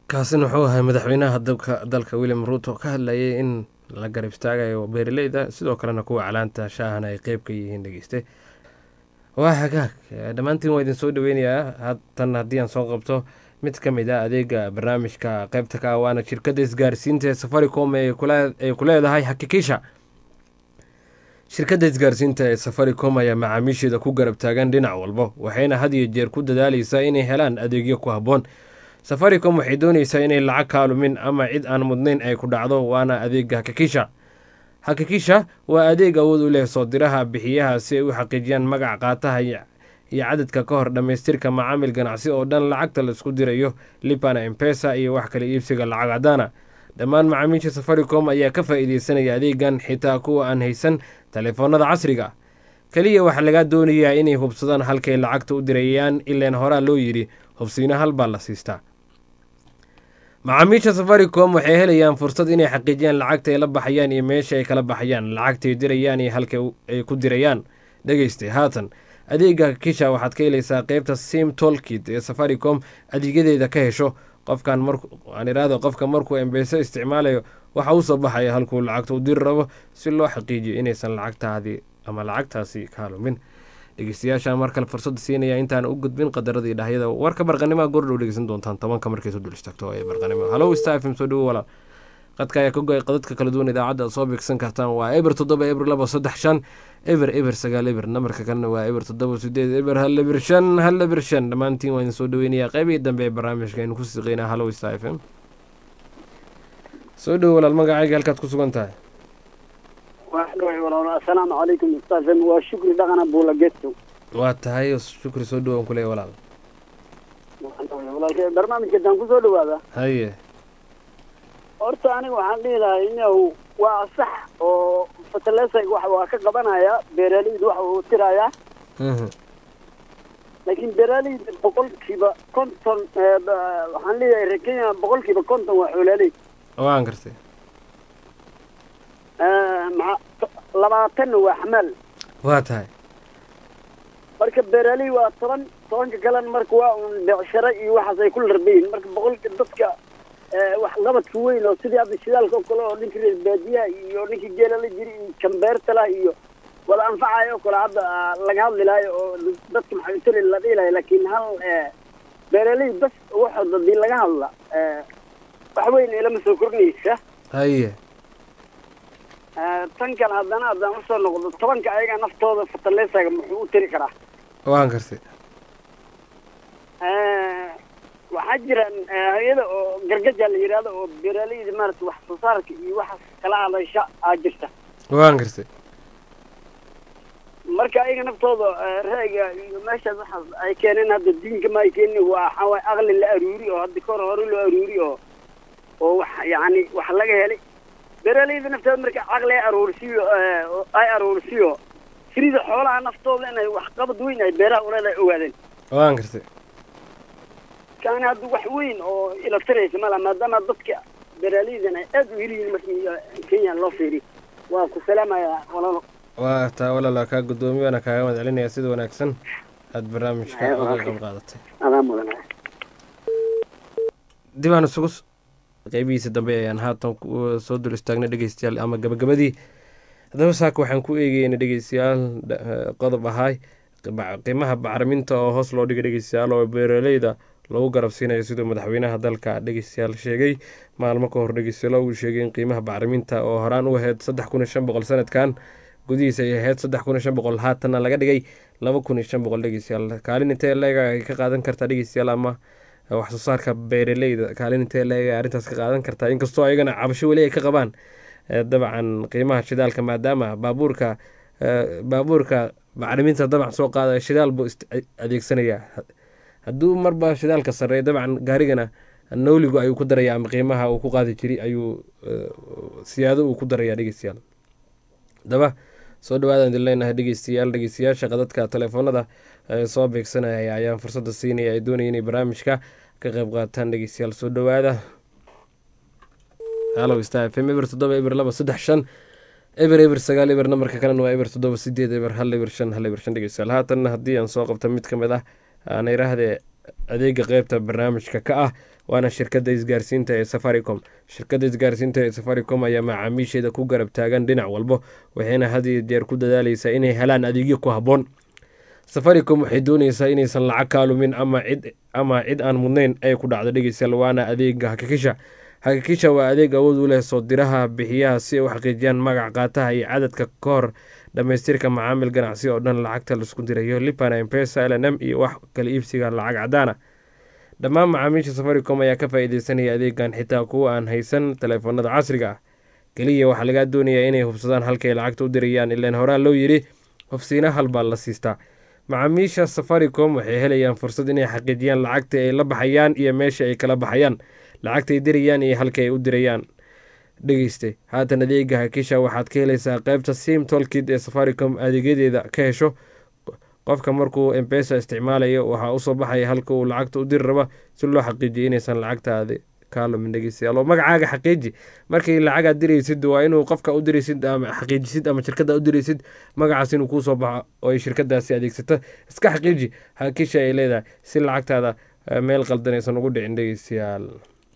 kaasina wuxuu ahay madaxweynaha dalka dalka william ruuto ka hadlayay in la garab istaagayo beeraleyda sidoo kalena kuwa calaanta shaahana ay qeyb ka yihiin dhegeyste waa hagaag dhammaantiin waa idin soo dhaweynayaa haatan haddii aan soo qabto mid ka mid ah adeega barnaamijka qeybta ka ah waana shirkadda isgaarsiinta ee safaricom ee ku leedahay hakikisha shirkadda isgaarsiinta ee safaricom ayaa macaamiisheeda ku garab taagan dhinac walba waxayna had iyo jeer ku dadaaleysaa inay helaan adeegyo ku habboon safaricom waxay dooneysaa inay lacag kaalumin ama cid aan mudnayn ay ku dhacdo waana adeega hakikisha hakikisha waa adeeg awood u leh soo diraha bixiyaha si ay u xaqiijiyaan magac qaataha iyo cadadka ka hor dhammaystirka macaamil ganacsi oo dhan lacagta laisku dirayo libana embesa iyo wax kale iibsiga lacag cadaana dhammaan macaamiisha safaricom ayaa ka faa'iideysanaya adeegan xitaa kuwa aan haysan taleefoonada casriga keliya waxaa lagaa doonayaa inay hubsadaan halkay lacagta u dirayaan ileen horaa loo yidhi hubsiino hal baa la siistaa macaamiisha safaricom waxay helayaan fursad inay xaqiijiyaan lacagta ay la baxayaan iyo meesha ay kala baxayaan lacagtay dirayaan iyo halka ay ku dirayaan dhegeyste haatan adeega kisha waxaad ka helaysaa qeybta sim tolkit ee safaricom adeegyadeeda ka hesho qofkan aan iraahdo qofka markuu embeso isticmaalayo waxa uu soo baxaya halkuu lacagta u diri rabo si loo xaqiijiyo inaysan lacagtaadii ama lacagtaasi kaalumin dhegeystayaasha mar kale fursada siinaya intaan u gudbin qadaradii dhahyada warka barqanimaa goordhow dhegeysan doontaan tobanka markaysu dul istaagto ee barqanimo halow star fm soo dhawo walaal qadka ayaa ka go-ay qadadka kala duwan idaacadda aad soo beegsan kartaan waa eber toddoba eber laba saddex shan eber eber sagaal eber namarka kalena waa eber toddoba sideed eber hal eber shan hal eber shan dhammaantiin waa idin soo dhaweynayaa qeybihii dambe ee barnaamijka aynu ku siqeynaa halow star f m soo dhawo walaal magacayga halkaad ku sugan tahay asalaamu calaykum ustaafem waa shukri dhaqana buula gesto waa tahay shukri soo dhawo aan kuleeya walaal walaalkay barnaamijka daan kusoo dhawaada haye horta aniga waxaan dhihi lahay inahu waa sax oo fertilizer wax waa ka qabanaya beeraleydu waxa uu tirayaa laakiin beeraleyda boqolkiiba konton waxaan leeyahay reer kenya boqolkiiba konton waa xoolaaley waan gartay maa labaatanna waa xamaal waa tahay marka beeraley waa toban tobanka kalena marka waa un becsharo iyo waxaas ay ku larbayihin marka boqolka dadka wax qabadka weyn oo sidii hadda shidaalka oo kale oo ninkii reer baadiyaha iyo ninkii geela la jiri iyo jambeertala iyo wada anfacayo oo kale hadda laga hadli lahayo oo dadka maxay utali la dhihi lahay laakiin hal beeraley bas waxood hadii laga hadla wax weyn ilama soo kordhinaysa haye tan kale haddana haddaan usoo noqdo tobanka ayaga naftooda fertilizaga muxuu u tiri karaa waan gartay waxaa jiraan hay-ada oo gargaja la yidhaahdo oo beeraleyda maarata wax soo saarka iyo waxaas kala hadasha aa jirta waan gartay marka ayaga naftooda ra'yiga iyo meeshaas waxaas ay keeneen hadda diinka ma ay keenin waa waxaa waay aqli la aruuri oo hadda kahor hore loo aruuri oo oo wax yacni wax laga helay beeraleyda naftooda marka caqli ay aruursiyo ay aruursiyo sirida xoolaha naftooda inay wax qabad weyn ay beeraha uleedahay ogaadeen waan gartay kaani hadda wax weyn oo ila tiraysa mala maadaama dadka beeraleydan ay aada u heliyiin markii kenya loo fiiriyo waa ku salaamayaa walaalo waa taa walaala kaa guddoomiye waana kaaga mahad celinaya sida wanaagsan aada barnaamijka uga qayb qaadatay adaa mudan dib aan isugu qeybihiisa dambe ayaan haatan soo dul istaagnay dhegeystayaal ama gabagabadii haddaba saaka waxaan ku eegeyna dhegeystayaal qodob ahaay qiimaha bacriminta oo hoos loo dhigay dhegeystayaal oo beeraleyda lagu garabsiinayo siduu madaxweynaha dalka dhegeystayaal sheegay maalmo ka hor dhegeystayaal uu sheegay in qiimaha bacriminta oo horaan u ahayd saddex kun iyo shan boqol sanadkan gudihiisa ay ahayd saddex kun iyo shan boqol haatanna laga dhigay laba kun iyo shan boqol dhegeystayaal kaalin intee leega ay ka qaadan kartaa dhegeystayaal ama wax soo saarka beeraleyda kaalin intee leega arrintaas ka qaadan kartaa inkastoo ayagana cabasho weli ay ka qabaan dabcan qiimaha shidaalka maadaama baabuurka baabuurka bacriminta dabcan soo qaada shidaal buu adeegsanayaa hadduu marba shidaalka sarreeya dabcan gaarigana nowligu ayuu ku daraya ama qiimaha uu ku qaadi jiray ayuu siyaado uu ku darayaa dhegeystayaal haddaba soo dhawaadaan idin leenahay dhegeystayaal dhegeystayaasha qadadka telefoonada soo beegsanaya ayaan fursadda siinaya ay doonaya inay barnaamijka ka qeyb qaataan dhegeystayaal soo dhawaada halo star f m eber toddoba eber laba saddex shan eber eber sagaal eber namarka kalena waa eber toddoba sideed eber hal eber shan hal eber shan dhegeystayaal haatanna haddii aan soo qabta mid ka mid ah aan iraahdee adeega qeybta barnaamijka ka ah waana shirkadda isgaarsiinta ee safaricom shirkadda isgaarsiinta ee safaricom ayaa macaamiisheeda ku garab taagan dhinac walbo waxayna had iyo jeer ku dadaaleysaa inay helaan adeegyo ku habboon safaricom waxay dooneysaa inaysan lacag kaalumin ama cid ama cid aan mudnayn ay ku dhacdo dhegeystayaal waana adeega hakikisha hakikisha waa adeeg awood u leh soo diraha bixiyaha si ay u xaqiijiyaan magac qaataha iyo cadadka ka hor dhamaystirka macaamil ganacsi oo dhan lacagta laisku dirayo lipana mpesa l n m iyo wax kala iibsiga lacag cadaana dhammaan macaamiisha safaricom ayaa ka faa-iideysanaya adeegan xitaa kuwa aan haysan taleefanada casriga ah keliya waxaa lagaa doonayaa inay hubsadaan halkay lacagta u dirayaan ilaan horaa loo yidhi hofsiina halbaa la siistaa macaamiisha safaricom waxay helayaan fursad inay xaqiijiyaan lacagta ay la baxayaan iyo meesha ay kala baxayaan lacagta ay dirayaan iyo halka ay u dirayaan dhegeyste haatan adeega hakisha waxaad ka helaysaa qeybta sim tolkid ee safaricom adeegyadeeda ka hesho qofka markuu embesa isticmaalayo waxaa usoo baxaya halka uu lacagta u diri raba si loo xaqiijiyo inaysan lacagtaadi kaalumin dhegeystayaal oo magacaaga xaqiiji markii lacagaad diraysid waa inuu qofka u diraysid ama xaqiijisid ama shirkada u diraysid magacaas inuu kuusoo baxo oo ay shirkadaasi adeegsato iska xaqiiji hakisha ay leedahay si lacagtaada meel qaldan aysan ugu dhicin dhegeystayaal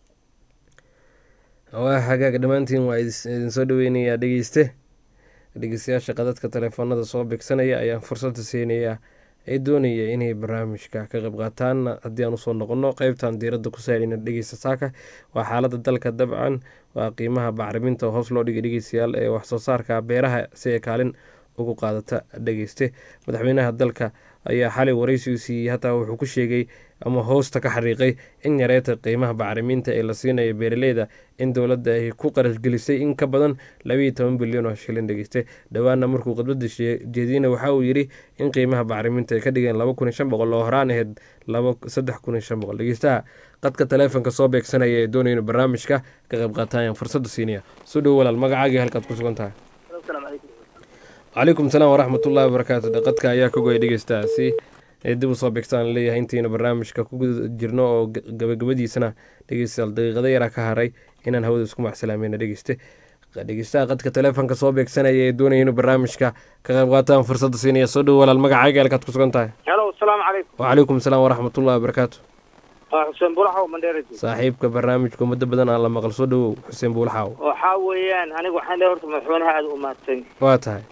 waa hagaag dhammaantiin waa idin soo dhaweynayaa dhegeyste dhegeystayaasha qadadka telefoonada soo bigsanaya ayaan fursadda siinayaa ee doonaya inay barnaamijka ka qayb qaataan haddii aan usoo noqono qeybtan diiradda ku saarayna dhegeysta saaka waa xaaladda dalka dabcan waa qiimaha bacriminta oo hoos loo dhigay dhegeystayaal ee waxsoo saarka beeraha si ay kaalin ugu qaadata dhegeyste madaxweynaha dalka ayaa xalay waraysigu siiyey hataa wuxuu ku sheegay ama hoosta ka xariiqay in yareeta qiimaha bacriminta ee la siinayo beeraleyda in dowladda ay ku qarashgelisay in ka badan labayo toban bilyan oo shilin dhegeyste dhowaana markuu khudbada jeediyena waxa uu yidhi in qiimaha bacriminta ay ka dhigeen laba kun iyo shan boqol oo horaan ahayd laba saddex kun iyo shan boqol dhegeystaha qadka taleefonka soo beegsanaya ee doonaya inu barnaamijka ka qayb qaataayaan fursadda siinaya soo dhowo walaal magacaagii halkaad ku sugan tahay calaykum salaam waraxmatullahi wabarakaatu qadka ayaa ka goya dhegeystaasi ee dib u soo bigtaan leeyahay intiina barnaamijka ku guda jirno oo gabagabadiisana dhegeystayaal daqiiqada yaraa ka haray inaan hawada isku macsalaamayna dhegeyste dhegeystaha qadka taleefonka soo beegsanaya ee doonaya inuu barnaamijka ka qayb qaataan fursadda siinaya soo dhowo walaal magacaaga halkaad ku sugan tahay helo asalaamu calaykum wacalaykum salaam waraxmatullahi wabarakaatu waa xuseen buulaxaw mandheerati saaxiibka barnaamijka muddo badan aan la maqal soo dhowow xuseen buulaxaw waxaa weeyaan aniga waxaan leeyahay horta madaxweynaha aada u mahadsan waa tahay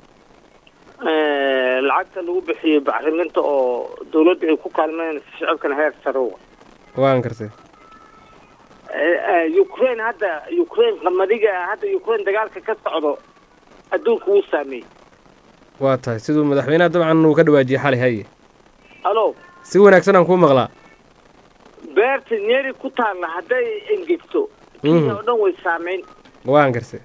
lacagta lagu bixiyey bacriminta oo dawladda ay ku kaalmeynaysa shacabkana heer sarowa waan kartay ukraine hadda ukraine qamadiga hadda ukraine dagaalka ka socdo adduunka wuu saameeyey waa tahay siduu madaxweynaha dabcan uu ka dhawaajiyey xalay haye alo si wanaagsan aan kuu maqlaa beerta nyeri ku taalla hadday engegto kenya oo dhan way saameyn waan kartay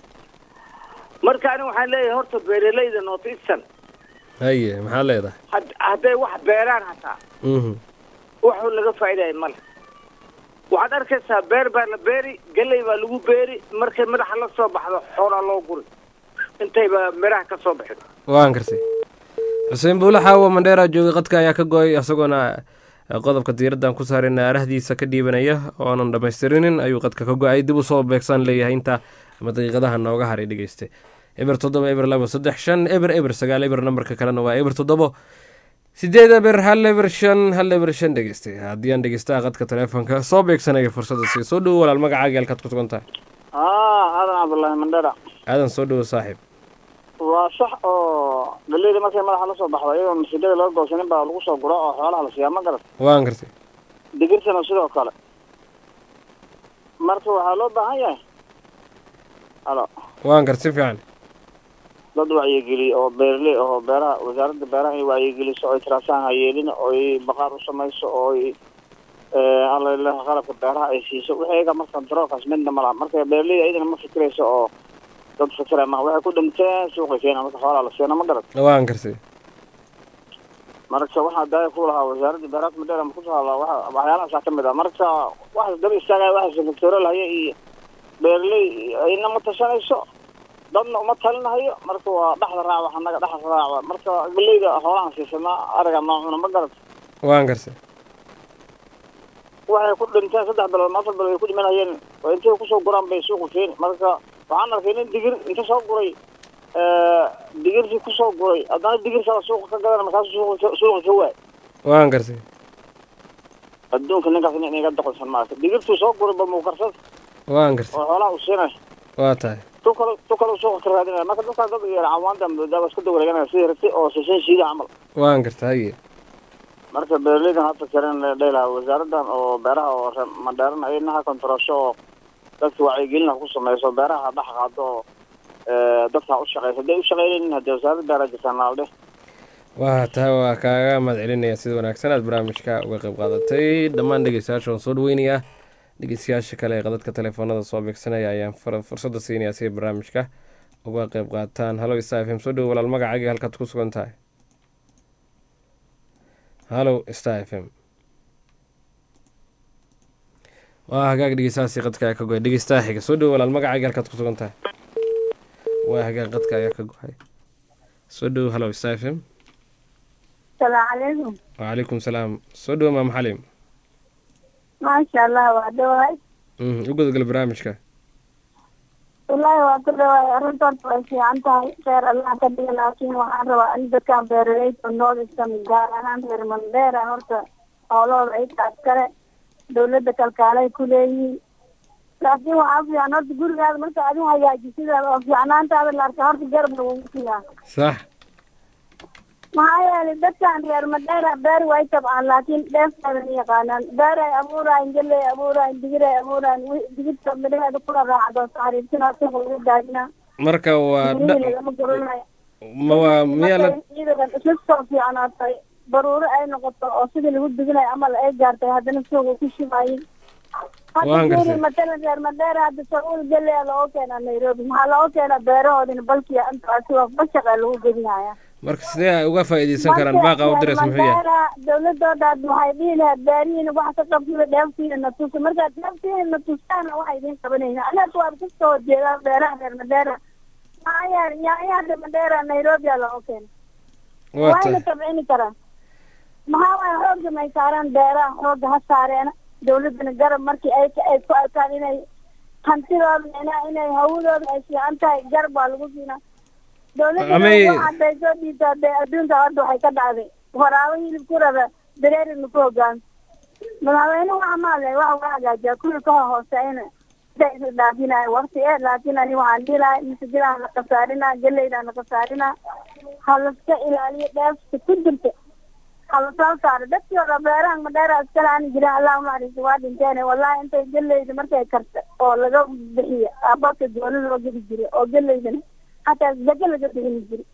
marka aniga waxaan leeyahay horta beeralayda north eastern haye maxaad leedahay had- hadday wax beeraan hataa waxu laga faa'iidaya male waxaad arkaysaa beer baa la beeri galley baa lagu beeri markay madaxa la soo baxdo xoolaa loo guri intayba miraha ka soo bixin waan kartay xuseen buulaxaawo mandheera joogay qadka ayaa ka go-ay isagoona qodobka diiraddan ku saarayna arahdiisa ka dhiibanaya oonan dhammaystirinin ayuu qadka ka go-ay dib u soo beegsan leeyahay inta ama daqiiqadaha nooga haray dhegeyste eber toddoba eber labo saddex shan eber eber sagaal eber nambarka kalena waa eber toddobo sideed eber hal eber shan hal eber shan dhegeyste haddii aan dhegeystaha qadka taleefonka soo beegsanaya fursadda sii soo dhowo walaal magacaaga halkaad ku sugan tahay haa aadan cabdullaahi mandhera aadan soo dhowo saaxiib waa sax oo galeyda markay madaxa la soo baxdo iyadoo masiidada laga goosanin baa lagu soo guro oo xoolaha la siiyaa ma garat waan kartay digirsana sidoo kale marka waxaa loo baahan yahay halo waan kartay si fiican dad wacyigeliya oo beerley oo beeraha wasaaradda beeraha inay wacyigeliso oo ay tiraasaan hayeelin oo ay baqaar u samayso oo ay alla qalabka beeraha ay siiso wixii iyaga marka daroolkaas midna ma laha marka beerley ayadana ma fikirayso oo dad fikira ma waxay ku dhinteen suuqa keena marka xoolaa la siina ma garat waan kartay marka waxaa daaya ku lahaa wasaaradda beeraha madheera ma kusoo hadlaa waxa waxyaalahaasa kamid ah marka waxaas daba istaagaya waxaas sectorial haya iyo beerley ayna ma tashanayso dadna uma talinahayo marka waa dhexda raac wax annaga dhexda raac marka galeyda xoolahan siisanaa ariga noocuna ma garat waan kartay waxay ku dhinteen saddex bilood afar bilood ay ku dhimanayeen oo intay kusoo guraan bay suuqa keeni marka waxaan arkay nin digir inta soo guray digirtii kusoo guray haddana digir kala suuqa ka gadan markaasu suuqa suuqa ka waay waan kartay adduunka ninkaas nin inaga doqonsan maarka digirtuu soo guri ba muukarsada waan gartay oo xoolaha u siinay waa tahay tu kale tu kale suuqa ka raadinaya marka dadkaa dad yar cawaanta daaba isku dawareeganaya sidii rati oo shishin shiida camal waan gartay haye marka beeraleydan hadda karen dhaylaha wasaaradan oo beeraha oo re- mandheeran ay inaha kontarasho oo dadka wacyigelina ku sameyso beeraha dhex qaado oo eh, dadka u shaqeysa hadday u shaqeynaynin haddee wasaaradda beeraha jirtaan naaldhe waa tahay waa kaaga mahad celinaya sida wanaagsan aad barnaamijka uga qayb qaadatay dhammaan dhegeystayaasha waan soo dhaweynayaa dhegeystayaasha kale ee qadadka telefoonada soo beegsanaya ayaan fur- fursadda siinayaa si ay barnaamijka uga qayb qaataan halo star f m soo dhowo walaal magacaaga halkaad ku sugan tahay halo star f m waa hagaag dhegeystahaasi qadka ayaa ka go-ay dhegeystaha xiga soo dhowo walaal magacaaga halkaad ku sugan tahay waa hagaag qadka ayaa ka go-ay soo dhowo halo star f m السلام عليكم وعليكم السلام soo dhowo maam xalim ما شاء الله وعدوهاي Mhm, u gudgal barnaamijka والله وعدوهاي أرنتون ويسي عنتهاي خير الله كبير لكن وحان روا أن دكان بيرليت ونول إسلام قال أنا غير من دير هورتا أولو رأيت أسكرة دولة كالكالي كلي لكن وحان في أنا تقول هذا مرتا أدو هياجي سيدا في أنا أنت هذا اللي أركهار في قرب نوكيها sax maxaa yeelay dadkan reer madheera beer way tabcaan laakiin dheefteedan yaqaanaan beer ay abuuraayin geley abuuraayin digir ay abuuraayin wi- digirta midhaheeda kula raacdo saxariibtina suuqa lagu daadina marka waa mirihii dha- lagama guranayo ma waa miyaa la ciidadan isla soo fiicnaatay baruuro ay noqoto oo sidii lagu duginayo amal ay gaartay haddana suuqa ku shimayin Waan hadda gartay. fiiri matalan reer madheera hadda sacuul geley aa looga keenaa nairobi maxaa looga keenaa beerahoodina balkiya inta asiga bashaqaa lagu gedinaya marka sidee ay uga faa'iideysan karaan baaqa u diras muxuu yahay Mandera, dowladooda hadda waxay dhihi lahayd beerihiina wax ka qabsada dheeftiina na tusa markaad dheeftiina na tusaana waxa idin qabanayna anaga waad ka soo jeedaa beeraha reer madera maxaa yeelay yaanyada madera nairobi aa looga keena Waa wayna tahay. tabcini karaan maxaa waaya xoogga may saaraan beeraha xoogga ha saareena dowladana garab markii ay ay ku arkaan inay hantidooda inay inay hawadooda ay fiican tahay garab waa lagu siinaa dowladda Amay- waxaad soo dhiibtaa dee adduunka hadda waxay ka dhacday waraabo hilib ku rada dareerina ku hogaan madaxweyne waxa maale waxa waa hagaajiyaa kuwii ka hooseeyna sida isu dhaafinayo waqti ee laakiin ani waxaan dhihi lahay masajidaan la khasaarinaa geleydaan la khasaarinaa ha laska ilaaliyo dheefta ku jirta ha lasoo saaro dadkii hore beeraha madheera iskale aan jirin allahuma naxariisto waa dhinteen wallahi intay geleyda markay karta oo laga bixiyo aabaka gooni loo gedi jiray oo geleydana hataa zake laga bixini jiray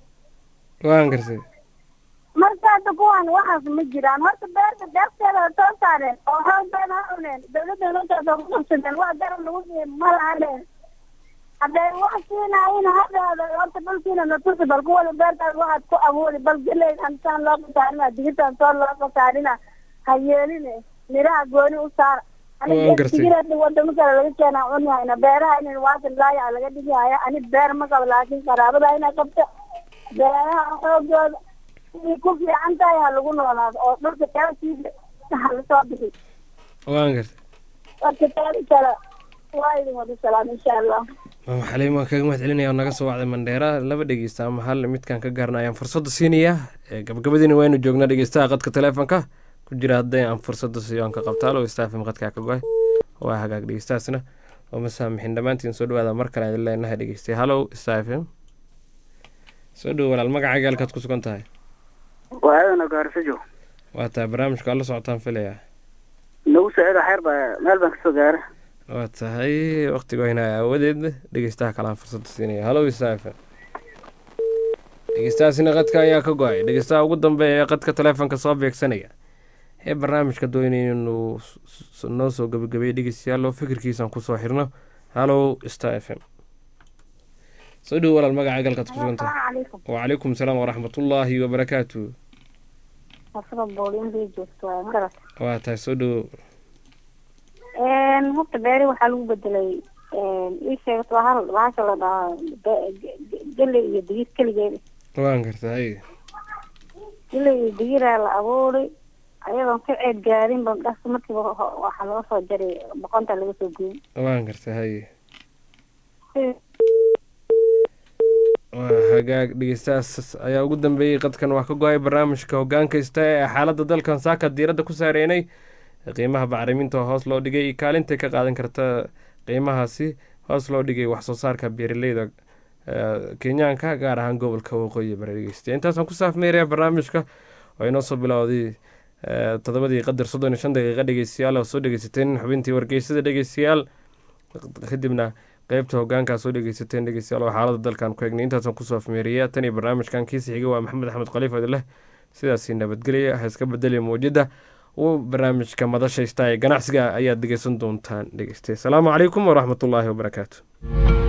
waan gartay marka hadda kuwan waxaas ma jiraan horta beerta deefteeda ha soo saareen oo xoogbeeda ha cuneen dowladda nuntaasa ku qabsadeen wax garab lagu siiyo ma lahaneen hadday wax siinayin hadhaada horta dhulkiina natusi bal kuwada beertaas waxaad ku abuuri bal geleyd antaan loo qasaarina digirtaan soo loo qasaarina ha yeeline miraha gooni u saara Waan gartay. digirada wadamo kale laga keenaa cunihayna beeraha in waasan laaya laga dhigihaya ani beer ma qabo laakiin qaraabada inay qabta beeraha xoogooda inay ku fiican tahay ha lagu noolaado oo dhulka kaalkiisa ha lasoo bixi waan gartay marka taadi kale waa idin wada salaam insha allah maam xaliim waan kaga mahad celinaya oo naga soo wacday mandheera laba dhegeysta ama hal midkaan ka gaarna ayaan fursadda siinayaa ee gabagabadiina waynu joognaa dhegeystaha qadka teleefonka ku jira hadday aan fursadda siiyo aan ka qabta alo staafim qadkaa ka go-ay waa hagaag dhegeystahaasna oo masaamixin dhammaantiin soo dhawaada mar kale aan leenahay dhegeystay hallow staafim soo dhowo walaal magacaaga halkaad ku sugan tahay waayadana gaarsajo waa tahay barnaamijka waa la socotaan filaya nagu saaciida xeer baa meel baan kasoo gaara waa tahay waqtiga wayna aawadeed dhegeystaha kalaan fursadda siinaya hallow staafim dhegeystahaasina qadka ayaa ka go-ay dhegeystaha ugu dambeeya ee qadka teleefonka soo beegsanaya ee barnaamijka doonaya inuu s- s- noo soo gabagabeeyo dhegeystayaal oo fikirkiisaan kusoo xirno hallow star f m soo dhowo walaal magacaaga halkaad ku sugan tahay calaykum wacalaykum salaam waraxmatullaahi wabarakaatu asaba boolin bay joogto waay magarat waa tahay soo dhowo horta beeri waxaa lagu bedelay ii sheegto waa hal bahasha la dhahaa be- ge- ge- geley iyo digir keligeeda waan gartay geley iyo digiraa la abuuray ayadoon ka ceed gaarin ba dhas markiiba ho- waxaa laga soo jaray boqonta laga soo gooyey waan gartay haye waa hagaag dhegeystahaas ayaa ugu dambeeyey qadkan waa ka go-ay barnaamijka hogaankaysta ee xaaladda dalkan saaka diiradda ku saareynay qiimaha bacriminta oo hoos loo dhigay iyo kaalintay ka qaadan karta qiimahaasi hoos loo dhigay waxsoo saarka beeraleyda kenyaanka gaar ahaan gobolka waqooyi bari dhegeysta intaasaan ku saafmeeraya barnaamijka oo inoo soo bilowday todobadii qadar soddon iyo shan daqiiqa dhegeystayaal oo soo dhegeysateen xubintii wargeysada dhegeystayaal kadibna qeybta hogaankaa soo dhegeysateen dhegeystayaal oo xaalada dalkan ku egnay intaasaan kusoo afmeeriya tan iyo barnaamijkan kiisi xiga waa maxamed axmed khaliif odileh sidaasi nabadgelya ha iska bedeliya mawjada uu barnaamijka madashaysta ee ganacsiga ayaad dhegeysan doontaan dhegeyste asalaamu calaykum waraxmatullaahi wabarakaatu